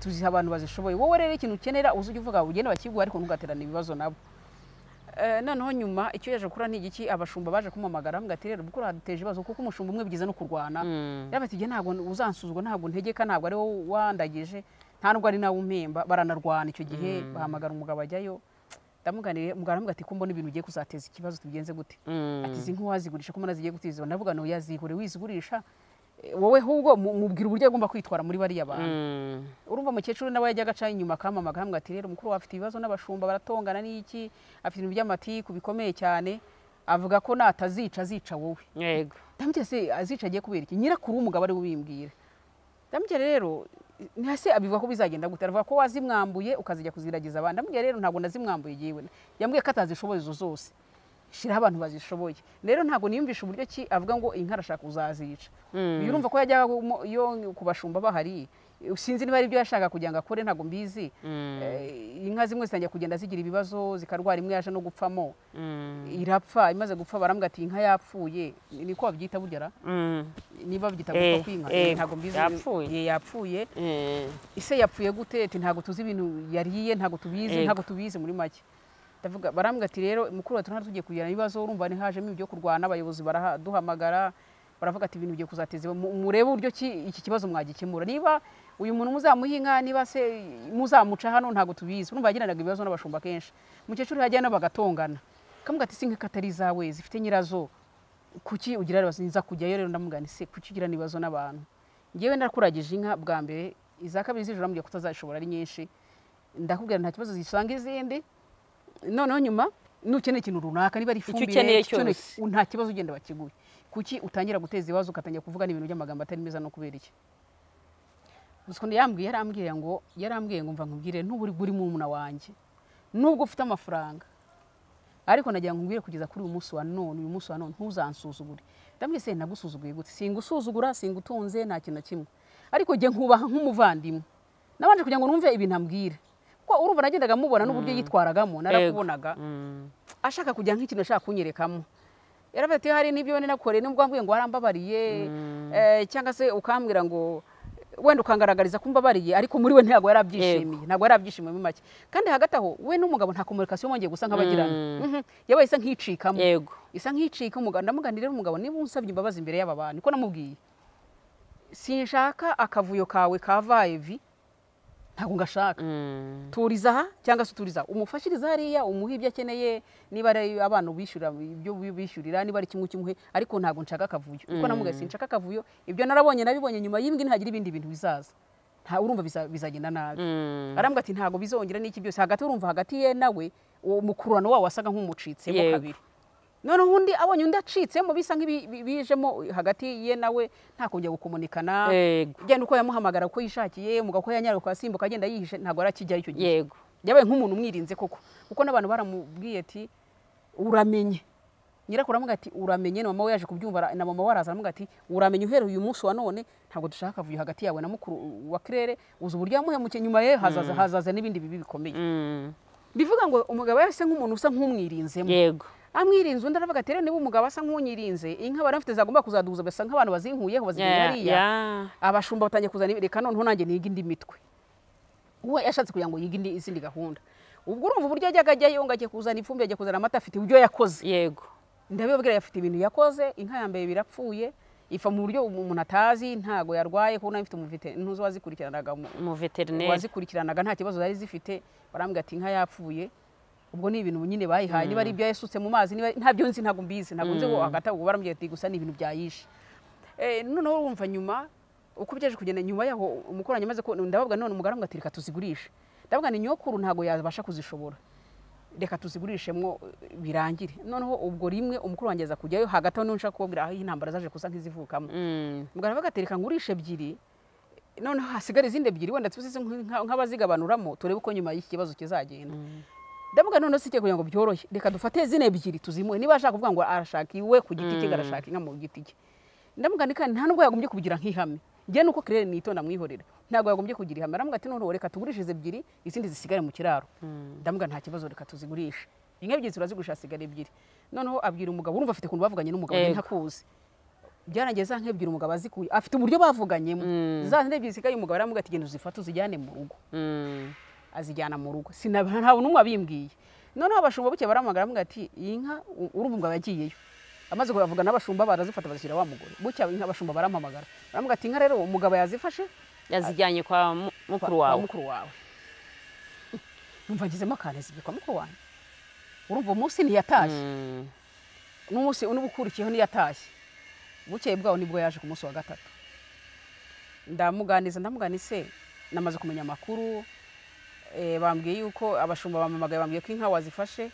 tuziha abantu bazishoboye wowe rero ikintu ukenera uzujya uvuga ugende bakiguha ariko ntugaterane ibibazo nabo noneho nyuma icyo yaje gukora ni igiki abashumba baje kumamagara ngo ati rero kuko uraduteje ibibazo kuko umushumba umwe byiza no kurwana yabatigiye ntabwo uzansuzwa ntabwo ntegeka ntabwo ari wowe wandagije nta nubwo ari nawe umemba baranarwana icyo gihe bahamagara umugabo ajyayo ndamuganiriye umugabo aramubwira ati ko mbona ibintu ugiye kuzateza ikibazo tubigenze gute ati izi ntiwazigurisha ko mbona zigiye gutiza ndavuga ngo yazigure wizigurisha wowe ahubwo mubwira uburyo agomba kwitwara muri bariya bantu urumva umukecuru nawe yajyaga aca inyuma akamamaga ahamubwira ati rero mukuru afite ibibazo n'abashumba baratongana n'iki afite ibintu by'amatiku bikomeye cyane avuga ko natazica azica wowe yego ndamubwira se azica agiye kubera iki nyirakuru w'umugabo ari we ubimbwira ndamubwira rero ntihase abivuga ko bizagenda gute aravuga ko wazimwambuye ukazijya kuziragiza abandi amubwira rero ntabwo nazimwambuye yewe yambwiye ko atazishoboye izo zose shyiraho abantu bazishoboye rero ntabwo niyumvisha uburyo ki avuga ngo inka arashaka uzazica birumva ko yajyaga yo ku bashumba bahari sinzi niba ari ibyo yashaka kugira ngo akore ntabwo mbizi inka zimwe zitangiye kugenda zigira ibibazo zikarwara imwe yaje no gupfamo irapfa imaze gupfa barambwira ati inka yapfuye niko babyita burya niba babyita gupfa kw'inka ntabwo mbizi yapfuye ise yapfuye gute ntabwo tuzi ibintu yariye ntabwo tubizi ntabwo tubizi muri make barambwira ati rero mukuru wacu tugiye kugirana ibibazo urumva ntihajemo ibyo kurwana abayobozi baraduhamagara baravuga ati ibintu bigiye kuzateza murebe uburyo iki kibazo mwagikemura niba uyu muntu muzamuhinga niba se muzamuca hano ntabwo tubizi urumva yagiranaga ibibazo n'abashumba kenshi umukecuru yajyana bagatongana kamubwira ati sinka katari izawe zifite nyirazo kuki ugira ibibazo nza kujyayo rero ndamugana ese kuki ugira ibibazo n'abantu ngewe nakuragije inka bwa mbere iza kabiri z'ijoro namubwira ko utazashobora ari nyinshi ndakubwira nta kibazo zisanga izindi noneho nyuma nukeneye ikintu runaka niba ari ifumbire nta kibazo ugenda bakiguye kuki utangira guteza ibibazo ugatangira kuvuga n'ibintu by'amagambo atari meza no kubera iki yambwiye yarambwiye ngo yarambwiye ngo mva nkubwire n'uburi buri murumuna wanjye nubwo ufite amafaranga ariko nagira ngo nkubwire kugeza kuri uyu munsi wa none uyu munsi wa none ntuzansuzugure ndamubwira se nagusuzuguye gute singusuzugura singutunze nta kintu na kimwe ariko jye nkubaha nk'umuvandimwe nabanje kugira ngo numve ibintu ambwira kuko urumva nagendaga mubona n'uburyo yitwaragamo narakubonaga ashaka kujya nk'ikintu ashaka kunyerekamo yaravuze ati hari n'ibyo nakoreye nubwo wambwiye ngo warambabariye cyangwa se ukambwira ngo wenda ukangaragariza ko mbabariye ariko muri we ntabwo yarabyishimiye ntabwo yarabyishimiye muri make kandi hagati aho we n'umugabo nta komunikasiyo mwongeye gusa nk'abagirana yabaye isa nk'icikamo isa nk'icika umugabo ndamuganira umugabo niba unsabye imbabazi imbere y'aba bantu ko namubwiye sinshaka akavuyo kawe ka vayevi ntabwo ngashaka turiza aha cyangwa se uturiza umufashiriza hariya umuha ibyo akeneye niba ari abana bishyura ibyo bishyurira niba ari kimwe kimwe ariko ntabwo nshaka akavuyo kuko namubwiye sinshaka akavuyo ibyo narabonye nabibonye nyuma y'imbwi ntihagira ibindi bintu bizaza nta urumva bizagenda nabi arambwira ati ntabwo bizongera n'iki byose hagati urumva hagati ye nawe uwo mukururano wawo wasaga nk'umucitsemo kabiri noneho undi abonye undi acitsemo bisa nk'ibijemo hagati ye nawe nta kongera gukomunikana yego genda uko yamuhamagara uko yishakiye umugabo uko yanyara ukasimbuka agenda yihishe ntabwo arakijyayo icyo gihe yego yabaye nk'umuntu umwirinze koko kuko n'abantu baramubwiye ati uramenye nyirakuru aravuga ati uramenye na mama we yaje kubyumva ara- na mama we araza aravuga ati uramenye uhereye uyu munsi wa none ntabwo dushaka kavuyo hagati yawe na mukuru wa kirere uzi uburyo yamuhemukiye nyuma ye hazaza hazaza n'ibindi bibi bikomeye Mm. bivuga ngo umugabo yase nk'umuntu usa nk'umwirinzemo yego amwirinze undi aravuga ati rero niba umugabo asa nk'unyirinze inka bari bafite zagomba kuzaduza basa nk'abantu bazinkuyeho bazigiye Ya- hariya ya. abashumba batangiye kuzana ibi- reka noneho nanjye niga indi mitwe uwo yashatse kugira ngo yige indi izindi gahunda ubwo urumva uburyo yajyaga ajyayo ngo agiye kuzana ifumbire agiye kuzana amata afite ibyo yakoze yego ndabibabwira afite ibintu yakoze inka ya mbere birapfuye ifa mu buryo umuntu atazi ntago yarwaye kuko nayo ifite umuvite ntuzi wazikurikiranaga umuveterineri wazikurikiranaga nta kibazo zari zifite barambwira ati inka yapfuye ubwo ni ibintu nyine bayihaye niba ari ibyo yasutse mu mazi niba ntabyo nzi ntabwo mbizi ntabwo nzi ngo hagati aho barambwira ati gusa ni ibintu byayishe Eh, noneho urumva nyuma uko byaje kugenda nyuma yaho umukoranyi amaze ko ndababwa none umugara ngo ati reka tuzigurishe ndababwa ni nyokuru ntabwo yabasha kuzishobora reka tuzigurishemwo eh, birangire noneho ubwo rimwe umukuru wanjye aza kujyayo hagati aho niho nshaka kubabwira aho intambara zaje kusa nk'izivukamo Mm. muganga bagatereka ngurisha ebyiri noneho hasigara izindi ebyiri wenda tuzize nk- nk'abazigabanuramo turebe uko nyuma y'ikibazo kizagenda ndavuga noneho si kugira ngo byorohe reka dufate zino ebyiri tuzimuhe niba ashaka kuvuga ngo arashaka iwe ku giti cye arashaka inka mu giti cye ndavuga ni kandi nta nubwo yagombye kubigira nk'ihame njye nuko kirere nitonda mwihorera ntabwo yagombye kugira ihame aramuga ati noneho reka tugurishije ebyiri izindi zisigare mu kiraro ndavuga nta kibazo reka tuzigurishe inka ebyiri turazigurisha hasigara ebyiri noneho abwira umugabo urumva afite ukuntu bavuganye n'umugabo Yego. ntakuzi byarangiye za nka ebyiri umugabo azikuye afite uburyo bavuganyemo za nka ebyiri zisigaye umugabo aramuga ati genda uzifate uzijyane mu rugo Mm. azijyana mu rugo Sinab- nta n'umwe wabimbwiye noneho abashumba buke baramagara bamwe ati iyi nka u- urumva umugabo yagiyeyo amaze kubavuga n'abashumba barazifata bazishyira wa mugore buke inka abashumba barampamagara baramuga ati inka rero umugabo yazifashe yazijyanye kwa mu- kwa- mukuru kwa wawe mukuru wawe numva ngizemo akantu zibwe kwa mukuru wanjye urumva uwo munsi ntiyatashye Mm. n'umunsi n'ubukurikiyeho ntiyatashye bukeye bwaho nibwo yaje ku munsi wa gatatu ndamuganiza ndamuganise namaze kumenya amakuru eh, bambwiye yuko abashumba bamamagaye bambwiye ko inka wazifashe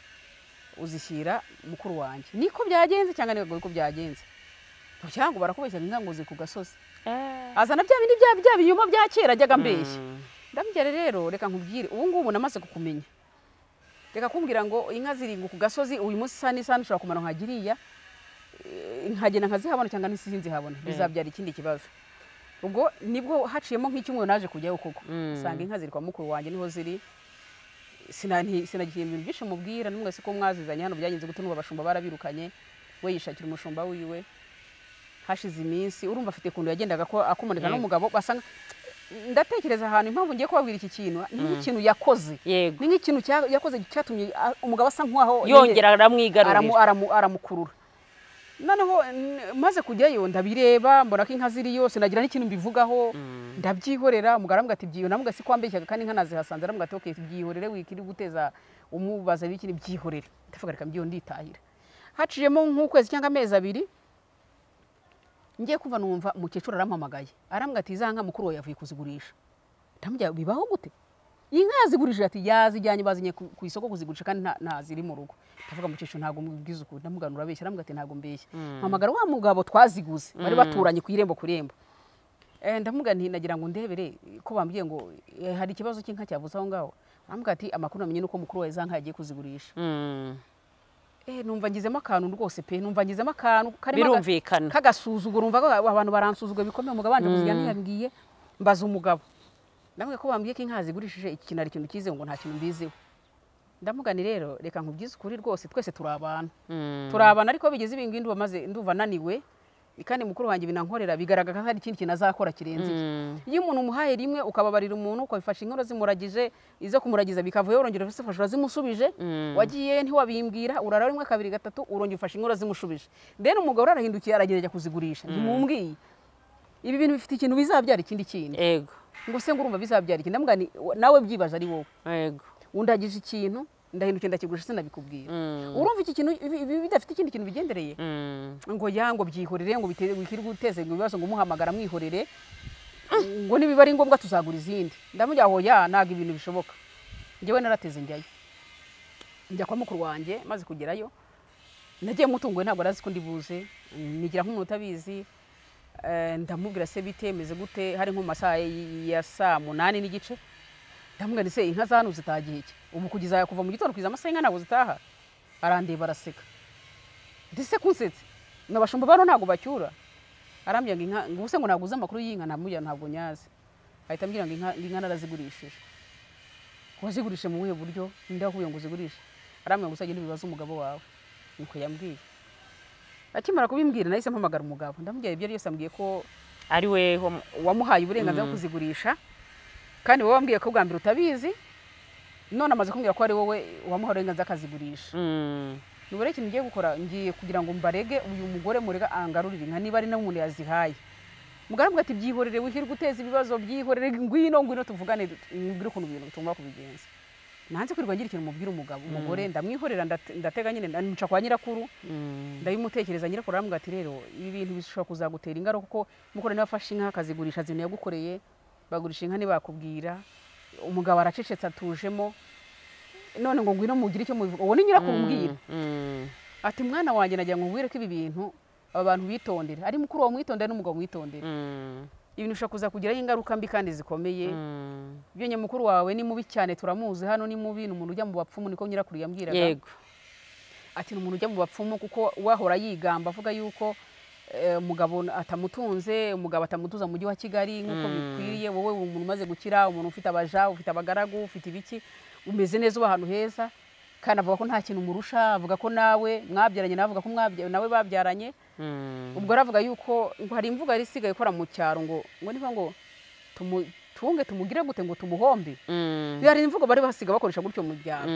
uzishyira mukuru wanjye niko byagenze cyangwa ntabwo niko byagenze cyangwa barakubeshya inka ngo ziri ku gasozi Eh. azana bya bindi bya bya binyuma bya kera ajyaga ambeshya Mm. ndamubwira rero reka nkubwire ubu ngubu namaze kukumenya reka kumbwira ngo inka ziringa ku gasozi uyu munsi isa n'isaha ushobora kumara nkagiriya nkagenda nkazihabona cyangwa n'isinzihabona bizabyara ikindi kibazo ubwo nibwo haciyemo nk'icyumweru naje kujyayo koko Mm. usanga inka ziri kwa mukuru wanjye niho ziri Sina- nti- sinagiye ibintu byinshi mubwira n'umwese ko mwazizanye hano byagenze gute n'ubu abashumba barabirukanye we yishakira umushumba wiwe hashize iminsi urumva afite ukuntu yagendaga ko akomunika Yego. n'umugabo basanga ndatekereza ahantu impamvu ngiye kubabwira iki kintu ni nk'ikintu yakoze yego ni nk'ikintu cya- yakoze cyatumye ah, umugabo asa nk'aho yongera aramu- aramwigarurira aramu- aramukurura noneho n- maze kujyayo ndabireba mbona ko inka ziri yose nagira n'ikintu mbivugaho ndabyihorera umugabo aravuga ati byihorere navuga si kwambeshyaga kandi inka nazihasanze aravuga ati okay byihorere wikiri guteza umubaza bikiri byihorere ndavuga reka mbyiho nditahira haciyemo nk'ukwezi cyangwa amezi abiri ngiye kuva numva umukecuru arampamagaye arambwira ati za nka mukuru wawe yavuye kuzigurisha ndamubwira bibaho gute inka yazigurishije ati yazijyanye bazanye ku ku isoko kuzigurisha kandi nta- nta ziri mu rugo ndavuga mukecuru ntabwo mubwiza ukuri ndamugana urabeshya arambwira ati ntabwo mbeshya mpamagara wa mugabo twaziguze bari baturanye ku irembo ku irembo Eh, ndavuga nti nagira ngo ndebere ko bambwiye ngo eh, hari ikibazo cy'inka cyavuze aho ngaho arambwira ati amakuru namenye nuko mukuru wawe za nka yagiye kuzigurisha Mm. eh numva ngizemo akantu rwose pe numva ngizemo akantu karimo aga- birumvikana kagasuzuguro umva ko abantu baransuzugura bikomeye umugabo wanjye kuziga ntiyambwiye mbaza umugabo ndamubwira ko bambwiye ko inka zigurishije iki kintu ari ikintu cyizewe ngo nta kintu mbiziho ndamugani rero reka nkubwize ukuri rwose twese turi abantu Mm. turabana ariko bigeze ibingibi ndumva maze ndumva ananiwe kandi mukuru wanjye binankorera bigaragara ko hari ikindi kintu azakora kirenze ibyo. Mm. iyo umuntu umuhaye rimwe ukababarira umuntu ukabifasha inkono zimuragije izo kumuragiza bikavayo urongera uzifasha urazimusubije Mm. wagiye ntiwabimbwira urara rimwe kabiri gatatu urongera ufashe inkono zimushubije then umugabo arahindukiye aragerageza kuzigurisha ntimumbwiye ibi bintu bifite ikintu bizabyara ikindi kintu yego ngo se ngo urumva bizabyara ikindi ndamubwira nti nawe byibaje ari wowe yego undagije ikintu ndahindukiye ndakigurisha sinabikubwira Mm. urumva iki kintu ibi- ibi bidafite ikindi kintu bigendereye Mm. ngo ya ngo byihorere ngo bitere wikiri guteze ngo ibibazo ngo umuhamagara mwihorere ngo nibiba ari ngombwa tuzagura izindi ndamujya aho ya ntabwo ibintu bishoboka njyewe narateze njyayo njya kwa mukuru wanjye maze kugerayo nagiye mutunguwe ntabwo arazi ko ndi buze nigira nk'umuntu utabizi eh, ndamubwira se bitemeze gute hari nko mu masaha ya saa munani n'igice ndamubwira ndetse inka za hano zitagiye iki ubu kugeza kuva mu gitondo kugeza amasaha inka ntabwo zitaha arandeba araseka ndetse kunsetse n'abashumba bano ntabwo bacyura arambwira ngo inka ngo ubuse ngo naguze amakuru y'inka namubwira ntabwo nyazi ahita ambwira ngo inka inka narazigurishije kuba zigurishe mu buhe buryo ninde wakubwiye ngo uzigurishe arambwira ngo uzagende ubibaze umugabo wawe nuko yambwiye akimara kubimbwira nahise mpamagara umugabo ndamubwira ibyo ari byose ambwiye ko ari we wamuhaye uburenganzira bwo kuzigurisha kandi wowe wambwiye ko bwa mbere utabizi none amaze kumbwira ko ari wowe wamuhaye uburenganzira akazigurisha nubwo rero ikintu ngiye gukora ngiye kugira ngo mbarege uyu mugore murega angarurire inka niba ari na umuntu yazihaye mugaramu ati byihorere wihirwe uteza ibibazo byihorere ngwino ngwino tuvugane mbwira ukuntu ibintu tugomba kubigenza nanze kwirirwa ngira ikintu mubwira umugabo umugore ndamwihorera ndate- ndatega nyine ndamuca kwa nyirakuru ndabimutekereza nyirakuru arambwira ati rero ibi bintu bishobora kuzagutera ingaruka kuko mukora niba afashe inka akazigurisha zibintu yagukoreye bagurisha inka ntibakubwira umugabo aracecetse atujemo none ngo ngwino mugire icyo mubivuga uwo ni nyirakuru umbwira ati mwana wanjye nagira ngo nkubwire ko ibi bintu aba bantu bitondera ari mukuru wawe mwitondera n'umugabo mwitondera ibintu bishobora kuza kugiraho ingaruka mbi kandi zikomeye ibyo nyamukuru wawe ni mubi cyane turamuzi hano ni mubi ni umuntu ujya mu bapfumu niko nyirakuru yambwiraga yego ati ni umuntu ujya mu bapfumu kuko wahora yigamba avuga yuko eh, umugabo atamutunze umugabo atamutuza mu mujyi wa kigali nk'uko bikwiriye wowe uri umuntu umaze gukira umuntu ufite abaja ufite abagaragu ufite ibiki umeze neza uba ahantu heza kandi avuga ko nta kintu umurusha avuga ko nawe mwabyaranye nawe avuga ko mwabya- nawe babyaranye ubwo aravuga yuko ngo hari imvugo yari isigaye ikora mu cyaro ngo ngo niba ngo tumu- tunge tumugire gute ngo tumuhombe hari imvugo bari basiga bakoresha gutyo mu byaro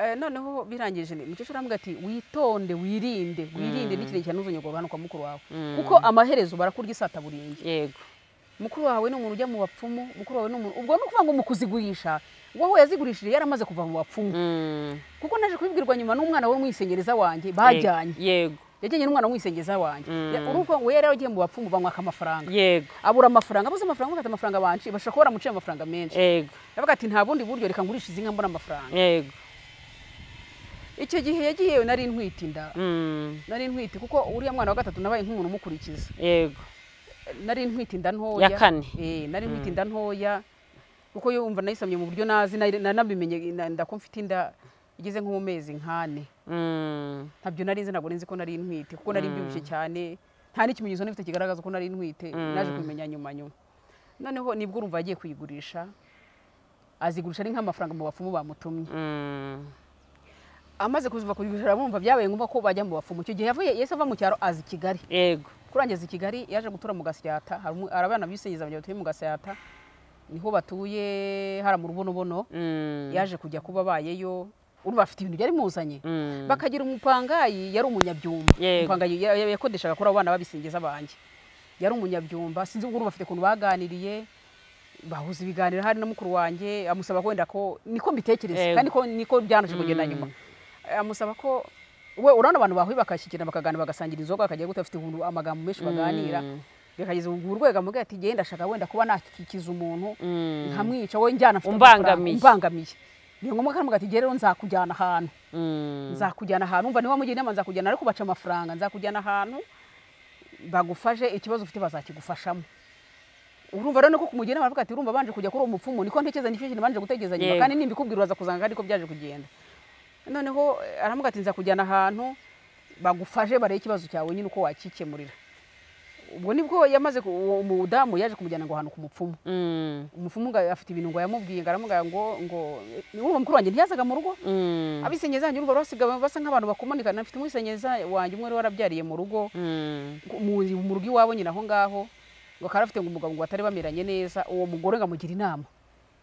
Eh, noneho birangije ni mukecuru arambwira ati witonde wirinde wirinde n'ikirenge cya ntuzongere kugabanuka mukuru wawe kuko amaherezo barakurya isata burenge yego mukuru wawe ni umuntu ujya mu bapfumu mukuru wawe ni umuntu ubwo ni ukuvuga ngo mu kuzigurisha wowe yazigurishije yaramaze kuva mu bapfumu kuko naje kubibwirwa nyuma n'umwana we w'umwisengereza wanjye bajyanye yego yajyanye n'umwana w'umwisengereza wanjye Mm. Ya- uruvuga ngo we yari yaragiye mu bapfumu bamwaka amafaranga yego abura amafaranga abuze amafaranga afite amafaranga banshi bashobora kuba baramuciye amafaranga menshi yego yavuga ati nta bundi buryo reka ngurishe izi nka mbona amafaranga yego icyo gihe yagiye yewe nari ntwite inda Mm. nari ntwite kuko uriya mwana wa gatatu nabaye nk'umuntu umukurikiza yego nari ntwite inda ntoya Ya kane. eh nari ntwite inda ntoya kuko yo wumva nayisamye mu buryo nazi nari- na- nabimenye na- nda ko mfite inda igeze nko mu mezi nkane Mm. ntabyo nari nzi ntabwo nzi ko nari ntwite kuko nari mbyibushye cyane nta n'ikimenyetso n'ifite kigaragaza ko nari ntwite naje kubimenya nyuma nyuma noneho nibwo urumva yagiye kuyigurisha azigurisha ari nk'amafaranga mu bapfumu bamutumye Mm. amaze kuziva kuyigurisha aramwumva byabaye ngombwa ko bajya mu bapfumu icyo gihe yavuye yahise ava mu cyaro aza i kigali yego kurangeza i kigali yaje gutura mu gasyata hari umu- hari abana bisengeza mu gihe batuye mu gasyata niho batuye hari mu rubonobono Mm. yaje kujya kuba abayeyo urumva afite ibintu byari muzanye Mm. bakagira umupangayi yari umunyabyumba Yego. umupangayi ya- ya- yakodeshaga kuri abo bana babisingiza banjye yari umunyabyumba sinzi urumva afite ukuntu baganiriye bahuza ibiganiro hari na mukuru wanjye amusaba ko wenda ko niko mbitekereza Yego. kandi ko niko byanaje kugenda nyuma amusaba ko we urabona abantu bahuye bakashyikirana bakaganira bagasangira inzoga bakajya gute bafite ukuntu amagambo menshi baganira bikageza mu rwego amubwira ati genda ndashaka wenda kuba nakikiza umuntu Mm. nkamwica wowe njyana mfite Umbangamiye. amafaranga, umbangamiye ni ngombwa ko aramubwira ati "Jyewe rero nzakujyana ahantu Mm. nzakujyana ahantu umva niba mugira inama nzakujyana ariko baca amafaranga nzakujyana ahantu bagufashe ikibazo ufite bazakigufashamo urumva rero niko kumugira inama aravuga ati urumva banje kujya kuri uwo mupfumu niko ntekereza nicyo kintu banje gutekereza nyuma Yego. kandi nimbikubwira uraza kuzanga kandi ko byaje kugenda noneho eh, aramuga ati nzakujyana ahantu bagufashe barebe ikibazo cyawe nyine uko wakikemurira ubwo nibwo yamaze ku- uwo mudamu yaje kumujyana ngo ahantu ku mupfumu Mm. umupfumu ngo afite ibintu ngo yamubwiye ngo aramubwira ngo ngo urumva mukuru wanjye ntiyazaga mu rugo Mm. abisenyeza yanjye urumva basiga basa nk'abantu bakomanikana afite umwisenyeza wanjye umwe wari warabyariye mu rugo Mm. mu mu rugo iwabo nyine aho ngaho ngo akaba afite ngo umugabo ngo batari bameranye neza uwo mugore ngo amugira inama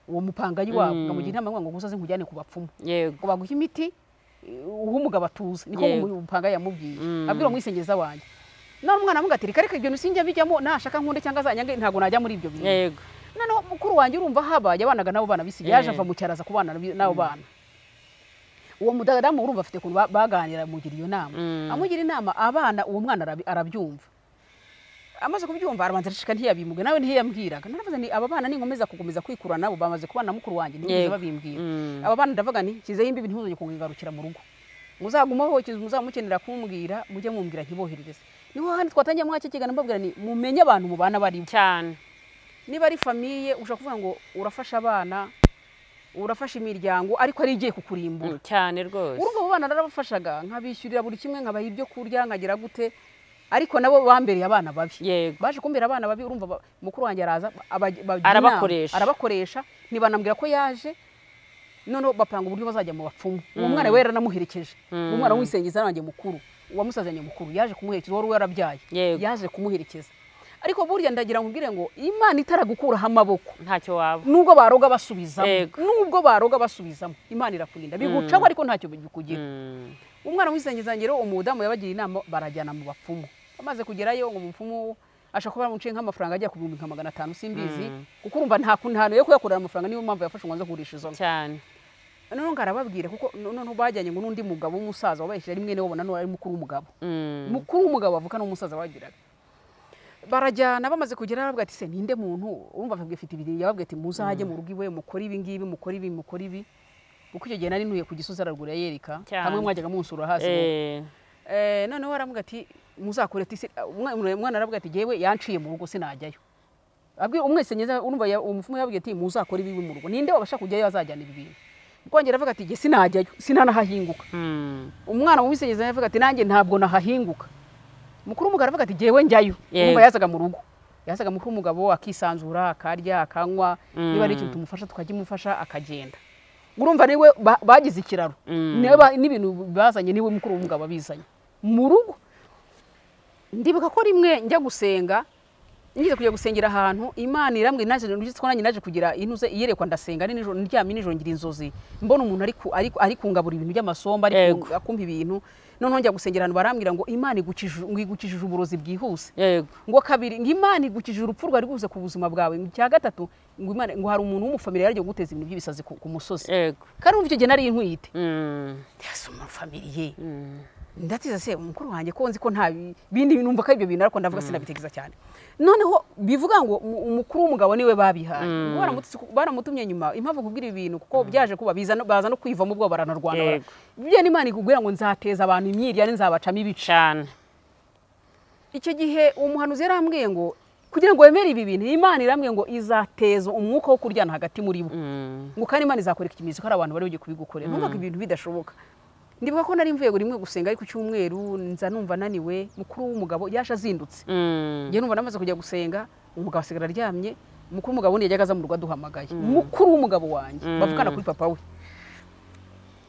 uwo mupangayi wabo ngo amugira inama ngo ngo gusoze nkujyane ku bapfumu yego ngo baguhe imiti eh, uhe umugabo atuza niko Yego. uwo mupangayi yamubwiye Mm. abwira umwisenyeza wanjye none umwana aramubwira ati reka reka ibyo bintu sinjya bijyamo nashaka nkunde cyangwa azanyange ntabwo najya muri ibyo bintu yego noneho mukuru wanjye urumva habaye abanaga n'abo bana bisigaye yaje Eh. ava mu cyaro aza kubana nabi- n'abo bana uwo mudadamu urumva afite ukuntu ba- baganira amugira iyo nama Mm. amugira inama abana uwo mwana arabi- arabyumva amaze kubyumva arabanza arashika ntiyabimuge nawe ntiyambwiraga naravuze ni aba bana ninkomeza kukomeza kwikura nabo bamaze kubana na mukuru wanjye ntibigeze Yego. babimbwira Mm. aba bana ndavuga nti nshyizeho imbibi ntuzongere kungarukira mu rugo muzagumaho ikintu muzamukenera kumbwira mujye mumbwira ntiboherereze niho handi twatangiye muri iki kiganiro mbabwira ni mumenye abantu mubana bari bo cyane niba ari famiye ushobora kuvuga ngo urafasha abana urafasha imiryango ariko ari igiye Mm, kukurimbura cyane rwose urumva abo bana narabafashaga nkabishyurira buri kimwe nkabaha ibyo kurya nkagira gute ariko nabo bambereye abana babi yego baje kumbera abana babi urumva ba- mukuru wanjye araza abaj- bagira Arabakoresha. inama, arabakoresha ntibanambwira ko yaje noneho bapanga uburyo bazajya mu bapfumu uwo Mm. mwana we yaranamuherekeje Mm. umwana w'umusengiza wanjye mukuru uwamusazanye mukuru yaje kumuherekeza wari warabyaye Yego. yaje kumuherekeza ariko burya ndagira ngo mbwire ngo imana itaragukuraho amaboko ntacyo waba nubwo baroga basubizamo Yego. nubwo baroga basubizamo imana irakurinda bigucaho ariko ntacyo bikugira Mm, umwana w'isengezangiro umudamu yabagira inama barajyana mu bapfumu amaze kugerayo ngo umupfumu ashaka kuba yamuciye nk'amafaranga ajya ku bihumbi nka magana atanu simbizi Mm. kuko urumva nta kuntu ahantu yo kuyakorera amafaranga niyo mpamvu yafashe umwanzuro wo kugurisha izo nka cyane noneho ngo arababwire kuko noneho bajyanye ngo n'undi mugabo w'umusaza wabahesheje ari mwene wabo nanone ari mukuru w'umugabo Mm, mukuru w'umugabo bavuga n'umusaza bagiraga barajyana bamaze kugera aravuga ati se ninde muntu urumva afite afite ibiri yababwiye ati muzajye mu rugo iwe mukore ibi ngibi mukore ibi mukore ibi kuko icyo gihe nari ntuye ku gisozi araruguru yereka Cyane. hamwe mwajyaga munsura hasi mu eh, Eh, noneho aravuga ati muzakore ati se umwana umwana aravuga ati yewe yanciye mu rugo sinajyayo abwi umwese nyeza urumva ya- umufumu yabwiye ati muzakore ibibi mu rugo ninde wabasha kujyayo azajyana ibi bintu kongera avuga ati jye sinajyayo sinanahahinguka mm, umwana w'umusenyeza yavuga ati nanjye ntabwo nahahinguka mukuru w'umugabo aravuga ati jyewe njyayo Yego. urumva yazaga mu rugo yazaga mukuru w'umugabo akisanzura akarya akanywa Mm. niba ari ikintu tumufasha tukajya imufasha akagenda urumva niwe ba- bagize ikiraro Mm. niwe ba- n'ibintu bazanye niwe mukuru w'umugabo abizanye mu rugo ndibuka ko rimwe njya gusenga ngize kujya gusengera ahantu imana irambwira naje nuretse ko nanjye naje kugira intuze iyerekwa ndasenga ari nijoro ndyamye nijoro ngira inzozi mbona umuntu ari ku- ari ari kungabura ibintu by'amasomba ari ku- akumva ibintu noneho njya gusengera ahantu barambwira ngo imana igukijije ngo igukijije uburozi bwihuse yego ngo kabiri ngo imana igukijije urupfu rwari rwose ku buzima bwawe ngo icya gatatu ngo imana ngo hari umuntu w'umufamiliya yagiye guteza ibintu by'ibisazi ku, ku musozi yego kandi umva icyo gihe nari nkwite Mm, ndasoma famiriye mm, ndatiza se umukuru wanjye ko nzi ko nta bi- bindi bintu numva ko ibyo bintu ariko ndavuga sinabitekereza cyane noneho bivuga ngo umu- umukuru w'umugabo niwe babihaye Ubwo baramutu- baramutumye nyuma impamvu kubwira ibi bintu kuko byaje kuba biza no- baza no kwivamo ubwo baranarwana bara- Yego. bya n'imana ikubwira ngo nzateza abantu imyirya nzabacamo ibice cyane icyo gihe uwo muhanuzi yarambwiye ngo kugira ngo wemere ibi bintu imana irambwiye ngo izateza umwuka wo kuryana hagati muri bo Mm, ngo kandi imana izakora ikimenyetso ko hari abantu bari bugiye kubigukorera numvaga ibintu bidashoboka ndibuka ko nari mvuye ngo rimwe gusenga ari ku cyumweru nza numva ananiwe mukuru w'umugabo yaje azindutse mm, njye numva namaze kujya gusenga umugabo asigara aryamye mukuru w'umugabo undi yajyaga aza mu rugo aduhamagaye mukuru w'umugabo wanjye bavugana kuri papa we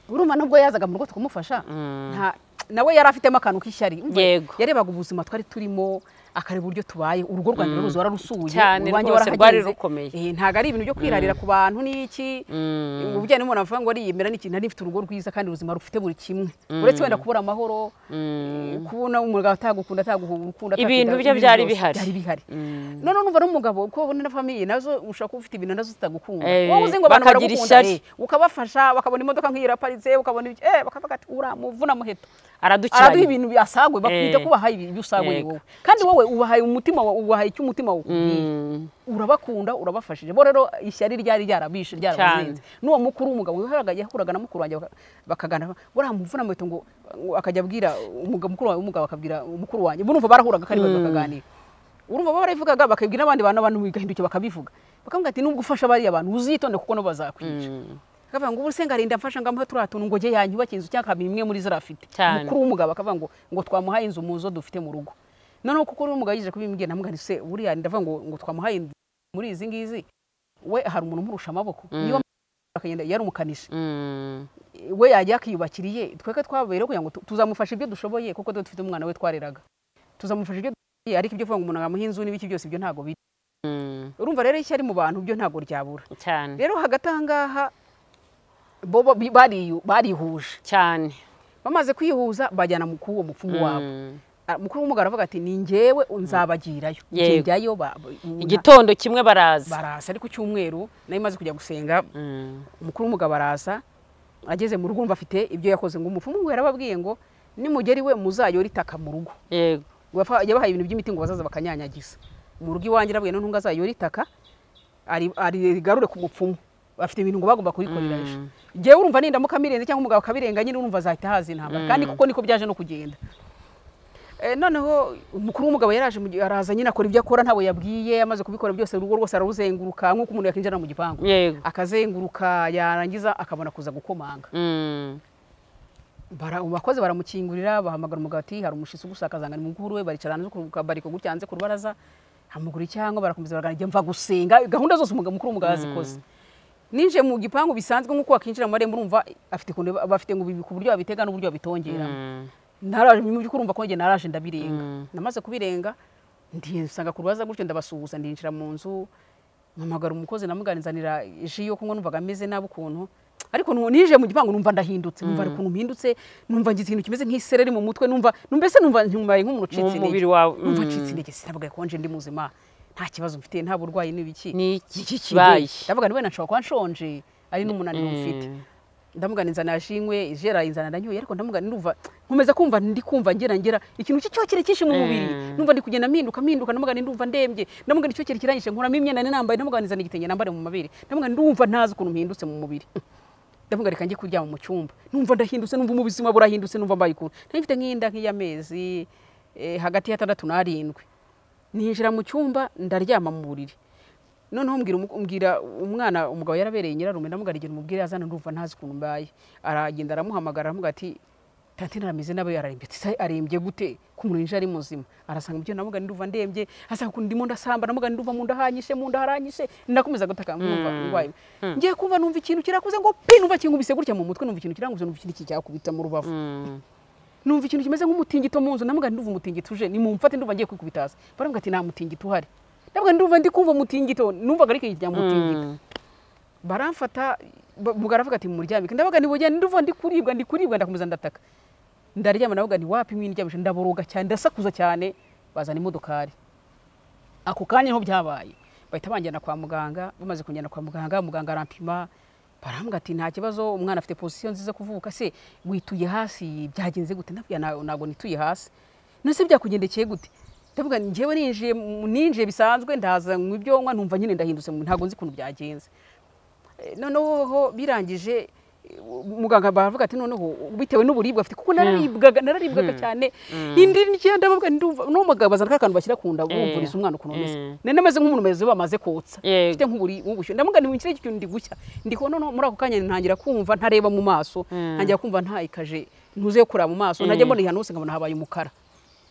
urumva nubwo yazaga mu rugo tukamufasha nta- nawe yari afitemo akantu k'ishyari Umva, Yego. yarebaga ubuzima twari turimo akareba uburyo tubaye urugo rwanjye rwose wararusuye Cyane urwanjye rwose, rwari warahagenze. rukomeye. Eh, ntabwo ari ibintu byo kwirarira ku bantu n'iki mm, mu bijyanye n'umuntu avuga ngo ariyemera ni ikintu nari mfite urugo rwiza kandi ubuzima rufite buri kimwe uretse wenda kubura amahoro eh, kubona umugabo atagukunda ataguhunga urukundo Ibintu atakwitaho, bye ibintu byari byose bihari. byari bihari Mm. noneho numva n'umugabo kuko ubona na famiye nazo ushobora kuba ufite ibintu nazo zitagukunda Eh, wowe uzi ngo abantu bakagira baragukunda ishyari. eh, ukabafasha bakabona imodoka nk'iyo iraparitse ukabona ibyo eh bakavuga ati ura muvuna muheto araduha aradukiranye ibintu byasagwe bakwita Eh. ko ubahaye ibyo usagwe Yego. wowe kandi wowe ubahaye umutima wa- ubahaye icyo umutima wakubwiye Mm, urabakunda urabafashije bo rero ishyari ryari ryarabishe ryarabazinze n'uwo mukuru w'umugabo yahoraga yahuraga na mukuru wanjye baka- bakaganira buriya muvuna muheto ngo ngo akajya abwira umugabo mukuru wawe w'umugabo akabwira umukuru wanjye bo urumva barahuraga kandi mm. bakaganira urumva bo barabivugaga bakabwira n'abandi bantu abantu bigahindukira bakabivuga bakavuga ati nubwo ufasha bariya bantu uzitonde kuko no bazakwica mm, akavuga ngo ubu se ngarinda mfasha ngamuhe turiya tuntu ngo jye yanyubake inzu cyangwa imwe muri zo arafite Cyane. mukuru w'umugabo akavuga ngo ngo twamuhaye inzu mu zo dufite mu rugo noneho kuko uriya mugabo yigeze kubimbwira namubwira nti se buriya ndavuga ngo ngo twamuhaye inzu muri izi ngizi we hari umuntu umurusha amaboko niba akagenda yarumukanisha mm, we yajya akiyubakiriye twebwe twabaye rero kugira ngo tu- tuzamufasha ibyo dushoboye kuko tuba dufite umwana we twareraga tuzamufasha ibyo dushoboye ariko ibyo kuvuga ngo umuntu agamuha inzu n'ibiki byose ibyo ntabwo biri mm, urumva rero ishyari mu bantu byo ntabwo ryabura cyane rero hagati aha ngaha bo bo- bi- bariyu- barihuje cyane bamaze kwihuza bajyana mu kuwo mupfumu wabo Mm. Ah, mukuru w'umugabo aravuga ati ni njyewe nzabagirayo Yego. njyayo ba- ba- igitondo kimwe baraza baraza ari ku cyumweru nari maze kujya gusenga Mm, umukuru w'umugabo araza ageze mu rugo umva afite ibyo yakoze ngo umupfumu we yarababwiye ngo nimugera iwe muzayore itaka mu rugo yego Wafa- yabahaye ibintu by'imiti ngo bazaza bakanyanyagiza mu rugo iwanjye arabwiye none ngo azayore itaka ari- ari- rigarure ku mupfumu bafite ibintu ngo bagomba kubikorera ngewe urumva ninda mukabirenza cyangwa umugabo akabirenga nyine urumva azahita haza intambara kandi kuko niko byaje no kugenda noneho umukuru w'umugabo yaraje araza nyine akora ibyo akora ntabwo yabwiye amaze kubikora byose urugo rwose araruzenguruka nk'uko umuntu yakinjira mu gipangu akazenguruka yarangiza akabona kuza gukomanga abakozi baramukingurira bahamagara umugabo ati hari umushyitsi ugusakaza ngo ni mukuru we baricara bariko gutya hanze ku rubaraza amuguru cyangwa barakomeza baraganira mva gusenga gahunda zose umukuru w'umugabo yazikoze ninjiye mu gipangu bisanzwe nk'uko wakinjira mu marembo urumva afite ukuntu bafite ngo ku buryo babitega n'uburyo babitongera ntaraje mu by'ukuri urumva ko njye naraje ndabirenga namaze kubirenga nsanga ku rubaza gutyo ndabasuhuza ndinjira mu nzu mpamagara umukozi namuganizanira ji yo kunywa numvaga ameze nabi ukuntu ariko nije mu gipangu numva ndahindutse numva ari ukuntu mpindutse numva ngize ikintu kimeze nk'isereri mu mutwe numva mbese numva ntumbaye nk'umuntu ucitse intege numva ncitse intege sinabwaye konje ndi muzima nta kibazo mfite nta burwayi n'ibiki ni iki kibaye ndavuga niwe nashobora kuba nshonje ari n'umunaniro mfite ndamugana inzana yashinywe ije arayinzana ndanyoye ariko ndamugana ndumva nkomeza kumva ndi kumva ngera ngera ikintu cy'icyokere cyinshi mu mubiri numva ndi kugenda mpinduka mpinduka ndamugana ndumva ndembye ndamugana icyokere kirangije nkuramo imyenda nari nambaye ndamugana inzana igitenge nambare mu mabere ndamugana ndumva ntazi ukuntu mpindutse mu mubiri ndavuga reka njye kuryama mu cyumba numva ndahindutse numva ubuzima burahindutse numva mbaye ukuntu nari mfite nk'inda nk'iy'amezi hagati y'atandatu n'arindwi ninjira mu cyumba ndaryama mu buriri noneho mbwira umwana umugabo yarabereye nyirarume ndamugara igihe umubwire azana ndumva ntazi ukuntu mbaye aragenda aramuhamagara aramuga ati tante narameze nawe yararembye ati arembye gute kumurunje ari muzima arasanga mubyo namugana ndumva ndembye asanga ukuntu ndimo ndasamba namugana ndumva mu nda hanyishe mu nda haranyishe ndakomeza gutaka nkumva ndwaye ngiye kumva numva ikintu kirakuze ngo pi numva kinkubise gutya mu mutwe numva ikintu kiranguze numva ikintu cyakubita mu rubavu numva ikintu kimeze nk'umutingito mu nzu namugana ndumva umutingito uje nimumfate ndumva ngiye kwikubitaza baramuga ati nta mutingito uhari ndabwo ndumva ndi kumva umutingito numvaga ariko igihe mutingito baramfata mugara avuga ati muryamike ndabaga ni bugende ndumva ndi kuribwa ndi kuribwa ndakomeza ndataka ndaryama navuga ni wapi mwindyamisha ndaboroga cyane ndasakuza cyane bazana imodokari ako kanya niho byabaye bahita banjyana kwa muganga bamaze kunjyana kwa muganga muganga arampima barambwira ati nta kibazo umwana afite pozisiyo nziza kuvuka se wituye hasi byagenze gute ntabwo nituye hasi nese byakugendekeye gute ndavuga njyewe ninjiye ninjiye bisanzwe ndaza mu ibyo nywa numva nyine ndahindutse ntabwo nzi ukuntu byagenze noneho birangije muganga baravuga ati noneho bitewe n'uburibwa afite kuko nararibwaga nararibwaga cyane indi n'icyenda bavuga n'uwo mugabo bazana ka kantu bashyira ku nda bumvuriza umwana ukuntu umeze nari nameze nk'umuntu umeze bamaze kotsa mfite nk'ubushyuhe ndamugana mu kirere cy'ikintu ndi gucya ndi kubona muri ako kanya ntangira kumva ntareba mu maso ntangira kumva ntayikaje ntuze yo kureba mu maso ntajya mbona ahantu hose nkabona habaye umukara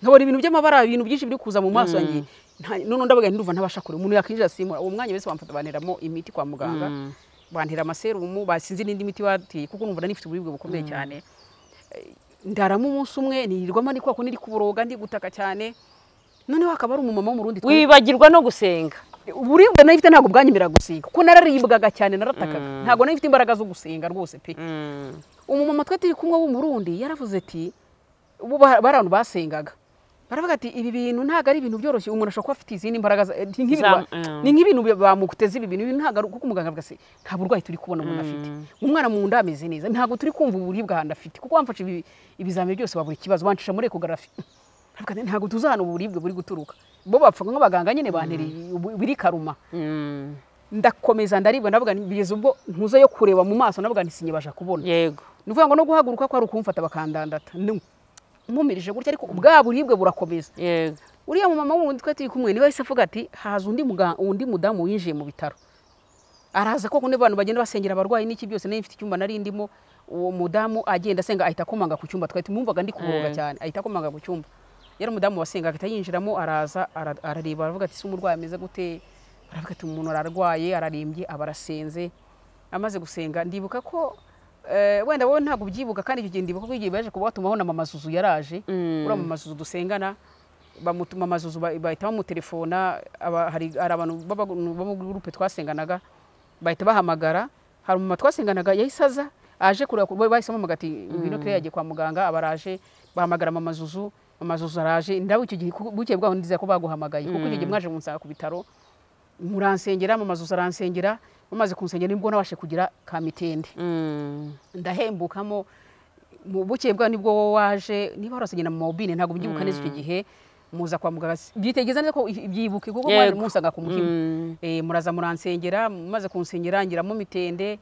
nkabona ibintu by'amabara ibintu byinshi biri kuza mu maso yanjye none ndabaga ndumva ntabasha kureba umuntu yakinjira simura uwo mwanya wese bamfata banteramo imiti kwa muganga bantera amaserumu basinze n'indi miti bateye kuko numva nifite uburibwe bukomeye cyane ndaramo umunsi umwe nirirwamo ni kwa kundi ndi kuboroga ndi gutaka cyane noneho hakaba ari umumama wo mu rundi wibagirwa no gusenga uburibwe nari mfite ntabwo bwanyemera gusenga kuko nararibwaga cyane naratakaga ntabwo nari mfite imbaraga zo gusenga rwose pe umumama twe turi kumwe w'umurundi yaravuze ati bari abantu basengaga baravuga ati ibi bintu ntabwo ari ibintu byoroshye umuntu ashobora kuba afite izindi mbaraga ni nk'ibintu bamuteze ibi bintu ntabwo kuko umuganga avuga se nta burwayi turi kubona umuntu afite umwana mu nda ameze neza ntabwo turi kumva uburibwe ahantu afite kuko wamfashe ibizamini byose wa buri kibazo wancisha muri ekogarafi ntabwo tuzi ahantu uburibwe buri guturuka bo bapfa nk'abaganga nyine bantereye biri karuma ndakomeza ndaribwa ndavuga bigeze ubwo ntuze yo kureba mu maso ndavuga ntisinyibasha kubona yego ni ukuvuga ngo no guhaguruka ko ari ukumfata bakandandata nkumirije gutya ariko bwa buribwe burakomeza uriya mumama wundi twari turi kumwe niwe wahise avuga ati haza undi undi mudamu winjiye mu bitaro araza ko kundi abantu bagenda basengera abarwayi n'iki byose nari mfite icyumba nari ndimo uwo mudamu agenda asenga ahita akomanga ku cyumba twari tumwumvaga ndi kuboroga cyane ahita akomanga ku cyumba yari umudamu wasenga ahita yinjiramo araza arareba aravuga ati si umurwayi ameze gute aravuga ati umuntu ararwaye ararembye aba arasenze amaze gusenga ndibuka ko wenda wowe ntabwo ubyibuka kandi icyo gihe ndibuka ko igihe baje kuba batumaho na mama zuzu yaraje uriya mama zuzu dusengana bamutuma amazuzu bahita bamutelefona hari abantu bo muri gurupe twasenganaga bahita bahamagara hari umumama twasenganaga yahise aza aje kureba bahise bamuhamagara ati ngwino kiriya yagiye kwa muganga abaraje bahamagara mama zuzu mama zuzu araje ndabo icyo gihe bukeye bwaho ndiza ko baguhamagaye kuko icyo gihe mwaje munsanga ku bitaro muransengera mama zuzu aransengera bamaze kunsengera nibwo nabashe kugira kamitende ndahembukamo mu bukeye bwa nibwo wowe waje niba warasengera mu mobile ntabwo ubyibuka neza icyo gihe muza kwa muganga byitegeza neza ko byibuke kuko Yego. mwari musaga ku mutima Mm. Eh, muraza muransengera maze kunsengera ngiramo mitende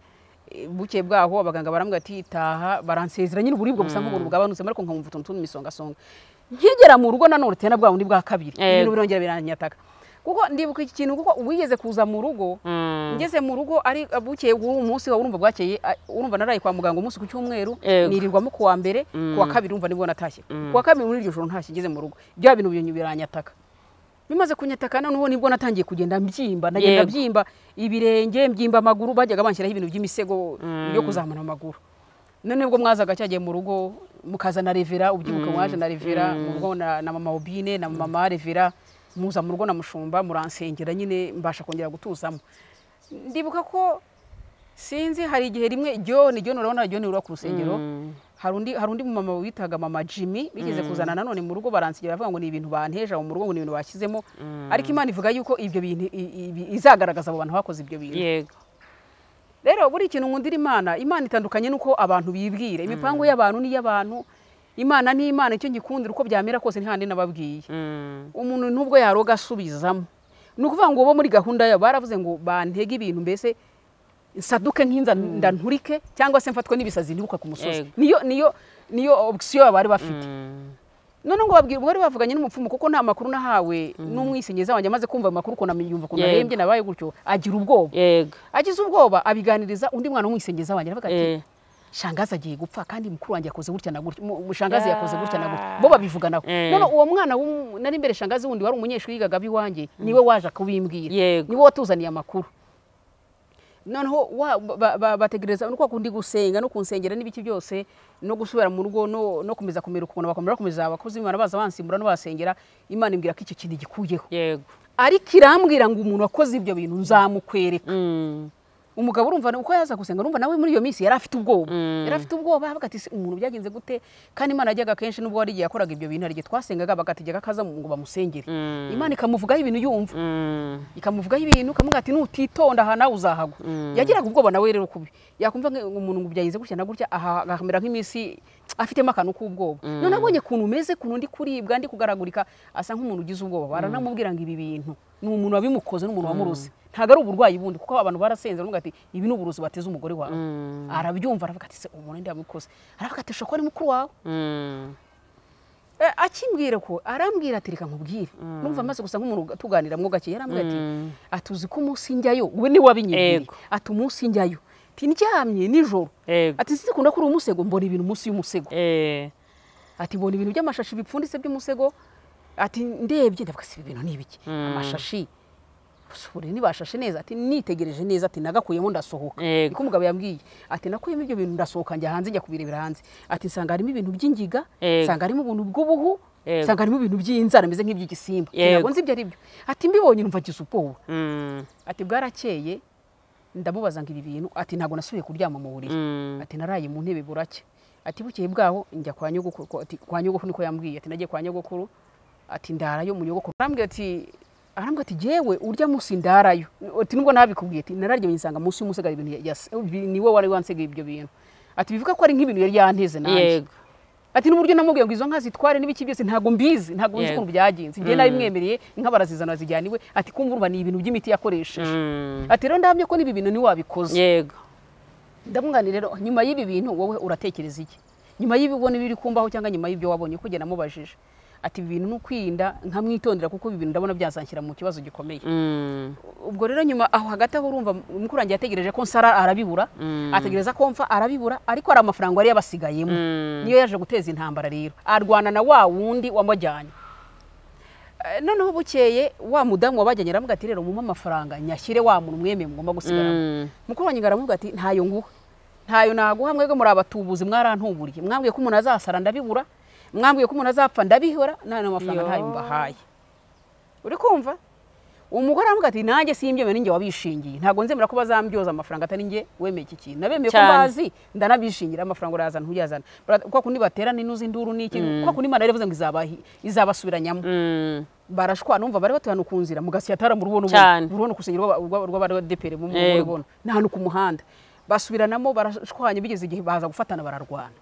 eh, buke bwaho abaganga barambwira ati taha baransezera nyine uburibwe gusa nk'ubuntu bwabanutse ariko nkamumva utuntu tumisongasonga nkigera mu rugo nanone tena bwa bundi bwa kabiri Yego. ibintu birongera biranyataka kuko ndibuka iki kintu kuko wigeze kuza mu rugo Mm. ngeze mu rugo ari bukeye uwo munsi wa urumva bwakeye a- urumva naraye kwa muganga umunsi ku cyumweru Yego. nirirwamo ku wa mbere ku wa kabiri urumva nibwo natashye ku wa kabiri muri iryo joro ntashye ngeze mu rugo bya bintu binyu biranyataka bimaze kunyataka noneho nibwo natangiye kugenda mbyimba nagenda Yego. mbyimba ibirenge mbyimba amaguru bajyaga banshyiraho ibintu by'imisego yo kuzamura amaguru none ubwo mwazaga cyagiye mu rugo mukazana revera ubyibuke mwaje na revera mu rugo na, na mama obine na mama revera muza mu rugo na mushumba muransengera nyine mbasha kongera gutuzamo ndibuka ko sinzi hari igihe rimwe john john urabona john uri ku rusengero hari undi hari undi mama witaga mama jimmy bigeze kuzana nanone mu rugo baransigira bavuga ngo ni ibintu banteje aho mu rugo ngo ni ibintu bashyizemo ariko imana ivuga yuko ibyo bintu i- i- izagaragaza abo bantu bakoze ibyo bintu yego rero buri kintu nkundira imana imana itandukanye n'uko abantu bibwira imipango y'abantu n'iy'abantu imana ni imana icyo ngikundira uko byamera kose ntihandi nababwiye Mm. umuntu nubwo yaroga asubizamo ni ukuvuga ngo bo muri gahunda yabo baravuze ngo bantege ibintu mbese nsaduke nk'inza ndanturike cyangwa se mfatwe n'ibisazi ntibuka ku musozi Yego. niyo niyo niyo option bari bafite Mm. none ngo babwira bari bavuganye n'umupfumu kuko nta makuru nahawe n'umwisenyeza wanjye amaze kumva ayo makuru ukuntu yumva ukuntu Yego. arembye nabaye gutyo agira ubwoba yego agize ubwoba abiganiriza undi mwana w'umwisenyeza wanjye aravuga ati Eh. shangazi agiye gupfa kandi mukuru wanjye yakoze gutya na gutya mu- mu- shangazi Ya. yakoze gutya na gutya bo babivuganaho Eh. none uwo mwana w'um- nari imbere shangazi wundi wari umunyeshuri yigaga ab'iwanjye niwe waje kubimbwira Yego. niwe watuzaniye amakuru noneho wa- ba- ba- bategereza no kwa kundi gusenga no kunsengera n'ibiki byose no gusubira mu rugo no, no kumeza kumera ukuntu bakomera bakomeza abakozi b'imana baza bansimbura no basengera imana imbwira ko icyo kintu gikuyeho yego ariko irambwira ngo umuntu wakoze ibyo bintu nzamukwereka Mm. umugabo urumva uko yaza gusenga urumva nawe muri iyo minsi yari afite ubwoba Mm. yari afite ubwoba avuga ati "Se, umuntu byagenze gute kandi imana yajyaga kenshi nubwo hari igihe yakoraga ibyo bintu hari igihe twasengaga bagategeka ko aza ngo bamusengere Mm. imana ikamuvugaho ibintu yumva Mm. ikamuvugaho ibintu ikamubwira ati nutitonda aha nawe uzahagwa yagiraga ubwoba nawe rero kubi yakumva nka- umuntu ngo byagenze gutya na gutya aha akamera nk'iminsi afitemo akantu k'ubwoba none abonye ukuntu umeze ukuntu ndi kuribwa ndi kugaragurika asa nk'umuntu ugize ubwoba baranamubwira ngo ibi bintu ni umuntu wabimukoze n'umuntu wamuruzi ntabwo ari uburwayi bundi kuko abantu barasenze baravuga ati ibi ni uburuzi bateze umugore wawe arabyumva aravuga ati se umuntu ndi yamukoze aravuga ati shokora ni mukuru wawe Mm. Eh, akimbwira ko arambwira ati reka nkubwire numva amaze gusa nk'umuntu tuganira mwo gake yarambwira ati atuzi ko umunsi njyayo we ni wabinyibwira Yego. ati umunsi njyayo ati ndyamye nijoro yego ati sinzikunda kuri umusego mbona ibintu munsi y'umusego Eh. ati mbona ibintu by'amashashi bipfunditse by'umusego ati ndebye ndavuga si ibi bintu ni ibiki amashashi gusa uburiri nibashashe neza ati nitegereje neza ati nagakuyemo ndasohoka Yego. niko umugabo yambwiye ati nakuyemo ibyo bintu ndasohoka njya hanze njya kubirebera hanze ati nsanga harimo ibintu by'ingiga Yego. nsanga harimo ubuntu bw'ubuhu Yego. nsanga harimo ibintu by'inzara bimeze nk'iby'igisimba Ati, Yego. ntabwo nzi ibyo ari byo ati mbibonye numva agize ubwoba Mm. ati bwarakeye ndamubaza ngo ibi bintu ati ntabwo nasubiye kuryama mu buriri Mm. ati naraye mu ntebe burake ati bukeye bwaho njya kwa nyogokuru ko- ati, kwa nyogokuru niko yambwiye ati nagiye kwa nyogokuru ati ndarayo mu nyogokuru arambwira ati arambwira ati jewe urya munsi ndarayo ati nubwo nabikubwiye ati nararyamye nsanga munsi y'umusega hari ibintu ya- yas- bi- niwe wari wansegeye ibyo bintu ati bivuga ko ari nk'ibintu yari yanteze nanjye yego ati n'uburyo namubwiye ngo izo nka zitware n'ibiki byose ntabwo mbizi ntabwo nzi Yego. ukuntu byagenze njye nabimwemereye inka barazizana zijyana iwe ati kumva urumva ni ibintu by'imiti yakoresheje Mm. ati rero ndahamye ko n'ibi bintu niwe wabikoze yego ndamwani rero nyuma y'ibi bintu wowe uratekereza iki nyuma y'ibibona biri kumbaho cyangwa nyuma y'ibyo wabonye kuko njye namubajije ati ibi bintu ni ukwirinda nkamwitondera kuko ibi bintu ndabona byazanshyira mu kibazo gikomeye Mm. ubwo rero nyuma aho hagati aho urumva mukuru wanjye yategereje ko nsara arabibura ategereza ko mfa arabibura ariko hari amafaranga yari yabasigayemo niyo yaje guteza intambara rero arwana na wa wundi wamujyanye Eh, noneho bukeye wa mudamu wabajyanye aramubwira ati rero mumpe amafaranga nyashyire wa muntu mwemeye mugomba gusigaramo Mm. mukuru wanjye aramubwira ati ntayo nguha ntayo naguha mwebwe muri abatubuzi mwarantuburiye mwambwiye ko umuntu azasara ndabibura mwambwiye ko umuntu azapfa ndabihora none amafaranga Yo. ntayo mbahaye uri kumva umugore aramubwira ati nanjye simbyemeye ninjye wabishingiye ntabwo nzemera ko bazambyoza amafaranga atari njye wemeye iki kintu nabemeye ko Cyane. bazi ndanabishingira amafaranga urayazana ntuyazana Bara- kwa kundi baterana inuzi induru ni iki kwa kundi imana yaravuze ngo izabahi- izabasubiranyamo Mm. barashwa numva bari batuhana ku nzira mugasya ataramurubona Cyane. urubona kusengera rw'abadepere Yego. mumubona ni ahantu ku muhanda basubiranamo barashwanya bigeze igihe baza gufatana bararwana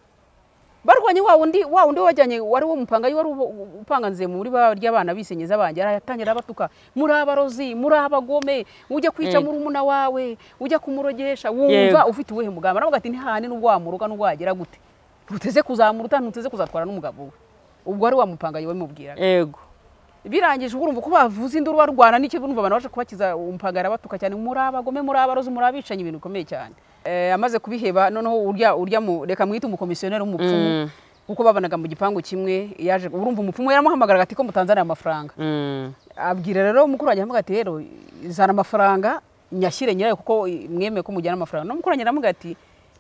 barwanye wa wundi wa wundi wajyanye wari wo mupangayi wari upanganze muri ba ry'abana bisenyeza abanjye aratangira abatuka muri abarozi muri abagome ujya kwica Mm. muri umuna wawe ujya kumurogesha Yego. wumva ufite uwuhe mugambi aravuga ati ntihane n'ubwo wamuruga n'ubwo wagera gute ntuteze kuzamuruta ntuteze kuzatwara n'umugabo we ubwo ari wa mupangayi wabimubwiraga yego birangije urumva ko bavuze induru barwana n'icyo urumva abantu baje kubakiza umupangayi arabatuka cyane muri abagome muri abarozi muri abicanyi ibintu bikomeye cyane Eh, amaze kubiheba noneho urya urya mu reka mwite umukomisiyoneri w'umupfumu Mm. kuko babanaga mu gipangu kimwe yaje urumva umupfumu yaramuhamagaraga ati ko mutanzaniye amafaranga Mm. abwira rero mukuru wanjye avuga ati rero zana amafaranga nyashyire nyirayo kuko mwemeye ko mujyana amafaranga no mukuru wanjye aravuga ati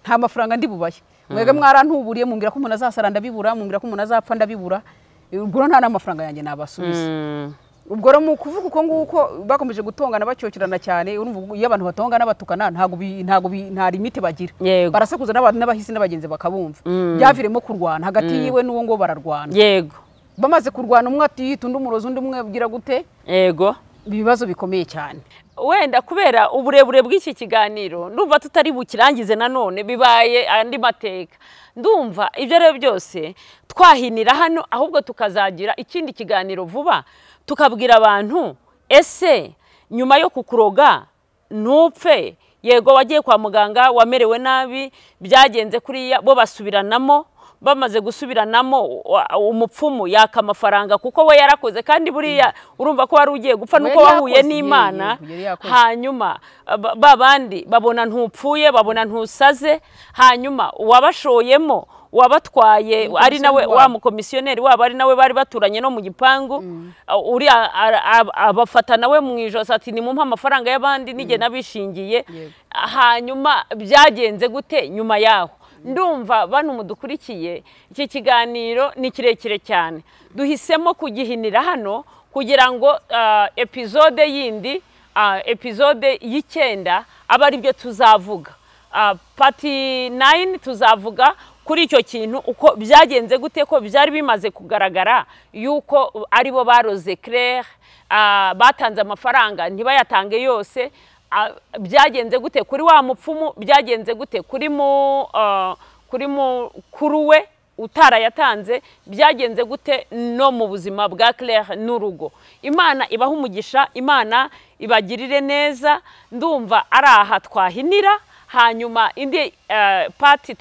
nta mafaranga ndi bubahe mwebwe mwarantuburiye mumbwira ko umuntu azasara ndabibura mumbwira ko umuntu azapfa ndabibura ubwo rero nta n'amafaranga yanjye nabasubiza Mm. ubwo rero mu kuvuga uko nguko bakomeje gutongana bacyokerana cyane urumva ubwo iyo abantu batongana batukana ntabwo bi- ntabwo bi- nta limite bagira yego barasakuza n'abantu n'abahisi n'abagenzi bakabumva Mm. byaviremo kurwana hagati yiwe n'uwo ngo bararwana yego bamaze kurwana umwe atiyita undi umurozi undi umwe agira gute yego ibibazo bikomeye cyane wenda kubera uburebure bw'iki kiganiro ndumva tutari bukirangize nanone bibaye andi mateka ndumva ibyo rero byose twahinira hano ahubwo tukazagira ikindi kiganiro vuba tukabwira abantu ese nyuma yo kukuroga ntupfe yego wagiye kwa muganga wamerewe nabi byagenze kuriya bo basubiranamo bamaze gusubiranamo wa- umupfumu yaka amafaranga kuko we yarakoze kandi buriya urumva ko wari ugiye gupfa nuko Yari wahuye yakoze, n'imana yego, yari yakoze. hanyuma ba- ba bandi babona ntupfuye babona ntusaze hanyuma uwabashoyemo wabatwaye ari nawe wabo. wa mukomisiyoneri wabo ari nawe bari baturanye no mu gipangu uriya ara- ab- abafata nawe mu ijosi ati nimumpe amafaranga y'abandi nige nabishingiye Yego. hanyuma byagenze gute nyuma yaho ndumva bano mudukurikiye iki kiganiro ni kirekire cyane duhisemo kugihinira hano kugira ngo ah, epizode yindi ah, epizode y'icyenda abe ari byo tuzavuga Ah, pati nayini tuzavuga kuri icyo kintu uko byagenze gute ko byari bimaze kugaragara yuko aribo baroze claire ah, batanze amafaranga ntibayatange yose Ah, byagenze gute kuri wa mupfumu byagenze gute kuri mu ah, kuri mukuru we utarayatanze byagenze gute no mu buzima bwa claire n'urugo imana ibaha umugisha imana ibagirire neza ndumva ari aha twahinira hanyuma indi eh, pati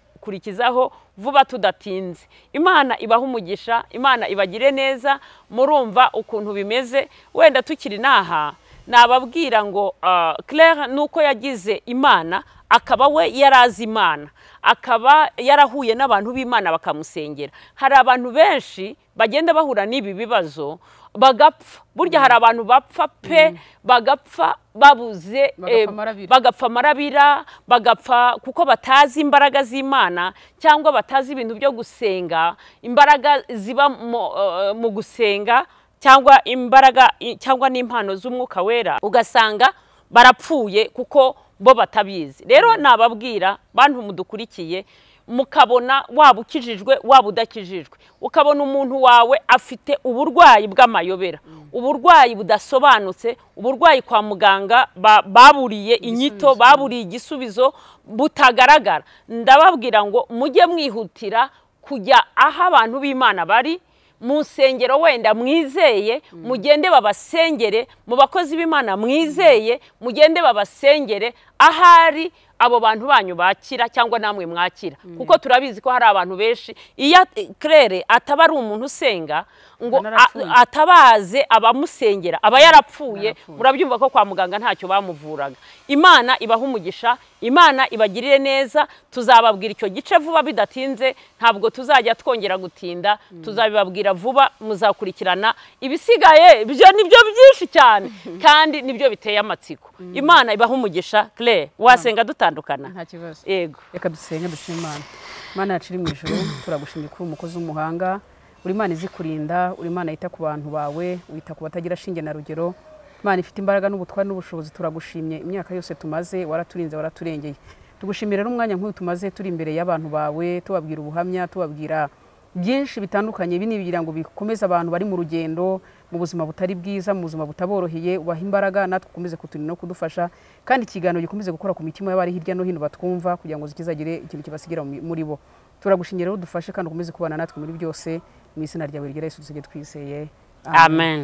turayikurikizaho vuba tudatinze imana ibaha umugisha imana ibagire neza murumva ukuntu bimeze wenda tukiri n'aha nababwira ngo ah, claire nuko yagize imana akaba we yarazi imana akaba yarahuye n'abantu b'imana bakamusengera hari abantu benshi bagenda bahura n'ibi bibazo bagapfa burya hari abantu bapfa pe bagapfa babuze Bagapfa eh, amarabira. bagapfa amarabira bagapfa kuko batazi imbaraga z'imana cyangwa batazi ibintu byo gusenga imbaraga ziba mu, eh, mu gusenga cyangwa imbaraga i- cyangwa n'impano z'umwuka wera ugasanga barapfuye kuko bo batabizi rero nababwira bantu mudukurikiye mukabona waba ukijijwe waba udakijijwe ukabona umuntu wawe afite uburwayi bw'amayobera uburwayi budasobanutse uburwayi kwa muganga ba- baburiye inyito baburiye igisubizo butagaragara ndababwira ngo mujye mwihutira kujya aho abantu b'imana bari mu nsengero wenda mwizeye mugende babasengere mu bakozi b'imana mwizeye mugende babasengere ahari abo bantu banyu bakira cyangwa namwe mwakira kuko turabizi ko hari abantu benshi iyo kerere ataba ari umuntu usenga ngo Anarapfuye. a- atabaze abamusengera aba yarapfuye Yarapfuye. murabyumva ko kwa muganga ntacyo bamuvuraga imana ibaha umugisha imana ibagirire neza tuzababwira icyo gice vuba bidatinze ntabwo tuzajya twongera gutinda tuzabibabwira vuba muzakurikirana ibisigaye ibyo ni byo byinshi cyane kandi nibyo biteye amatsiko imana ibaha umugisha claire wasenga dutandukana nta kibazo yego reka dusenge dusime imana imana yacu iri mu ijoro turagushimye ko uri umukozi w'umuhanga uri imana izi kurinda uri imana yita ku bantu bawe wita ku batagira shinge na rugero imana ifite imbaraga n'ubutwari n'ubushobozi turagushimye imyaka yose tumaze waraturinze waraturengeye tugushimira rero umwanya nk'uyu tumaze turi imbere y'abantu bawe tubabwira ubuhamya tubabwira byinshi bitandukanye ibi ni ibigira ngo bikomeze abantu bari mu rugendo mu buzima butari bwiza mu buzima butaboroheye ubaha imbaraga natwe ukomeze kuturinda no kudufasha kandi ikiganiro gikomeze gukora ku mitima y'abari hirya no hino batwumva kugira ngo zikizagire ikintu kibasigira mu- muri bo turagushingira udufashe kandi ukomeze kubana natwe muri byose mu izina ryawe ryera Yesu tuzige twizeye amen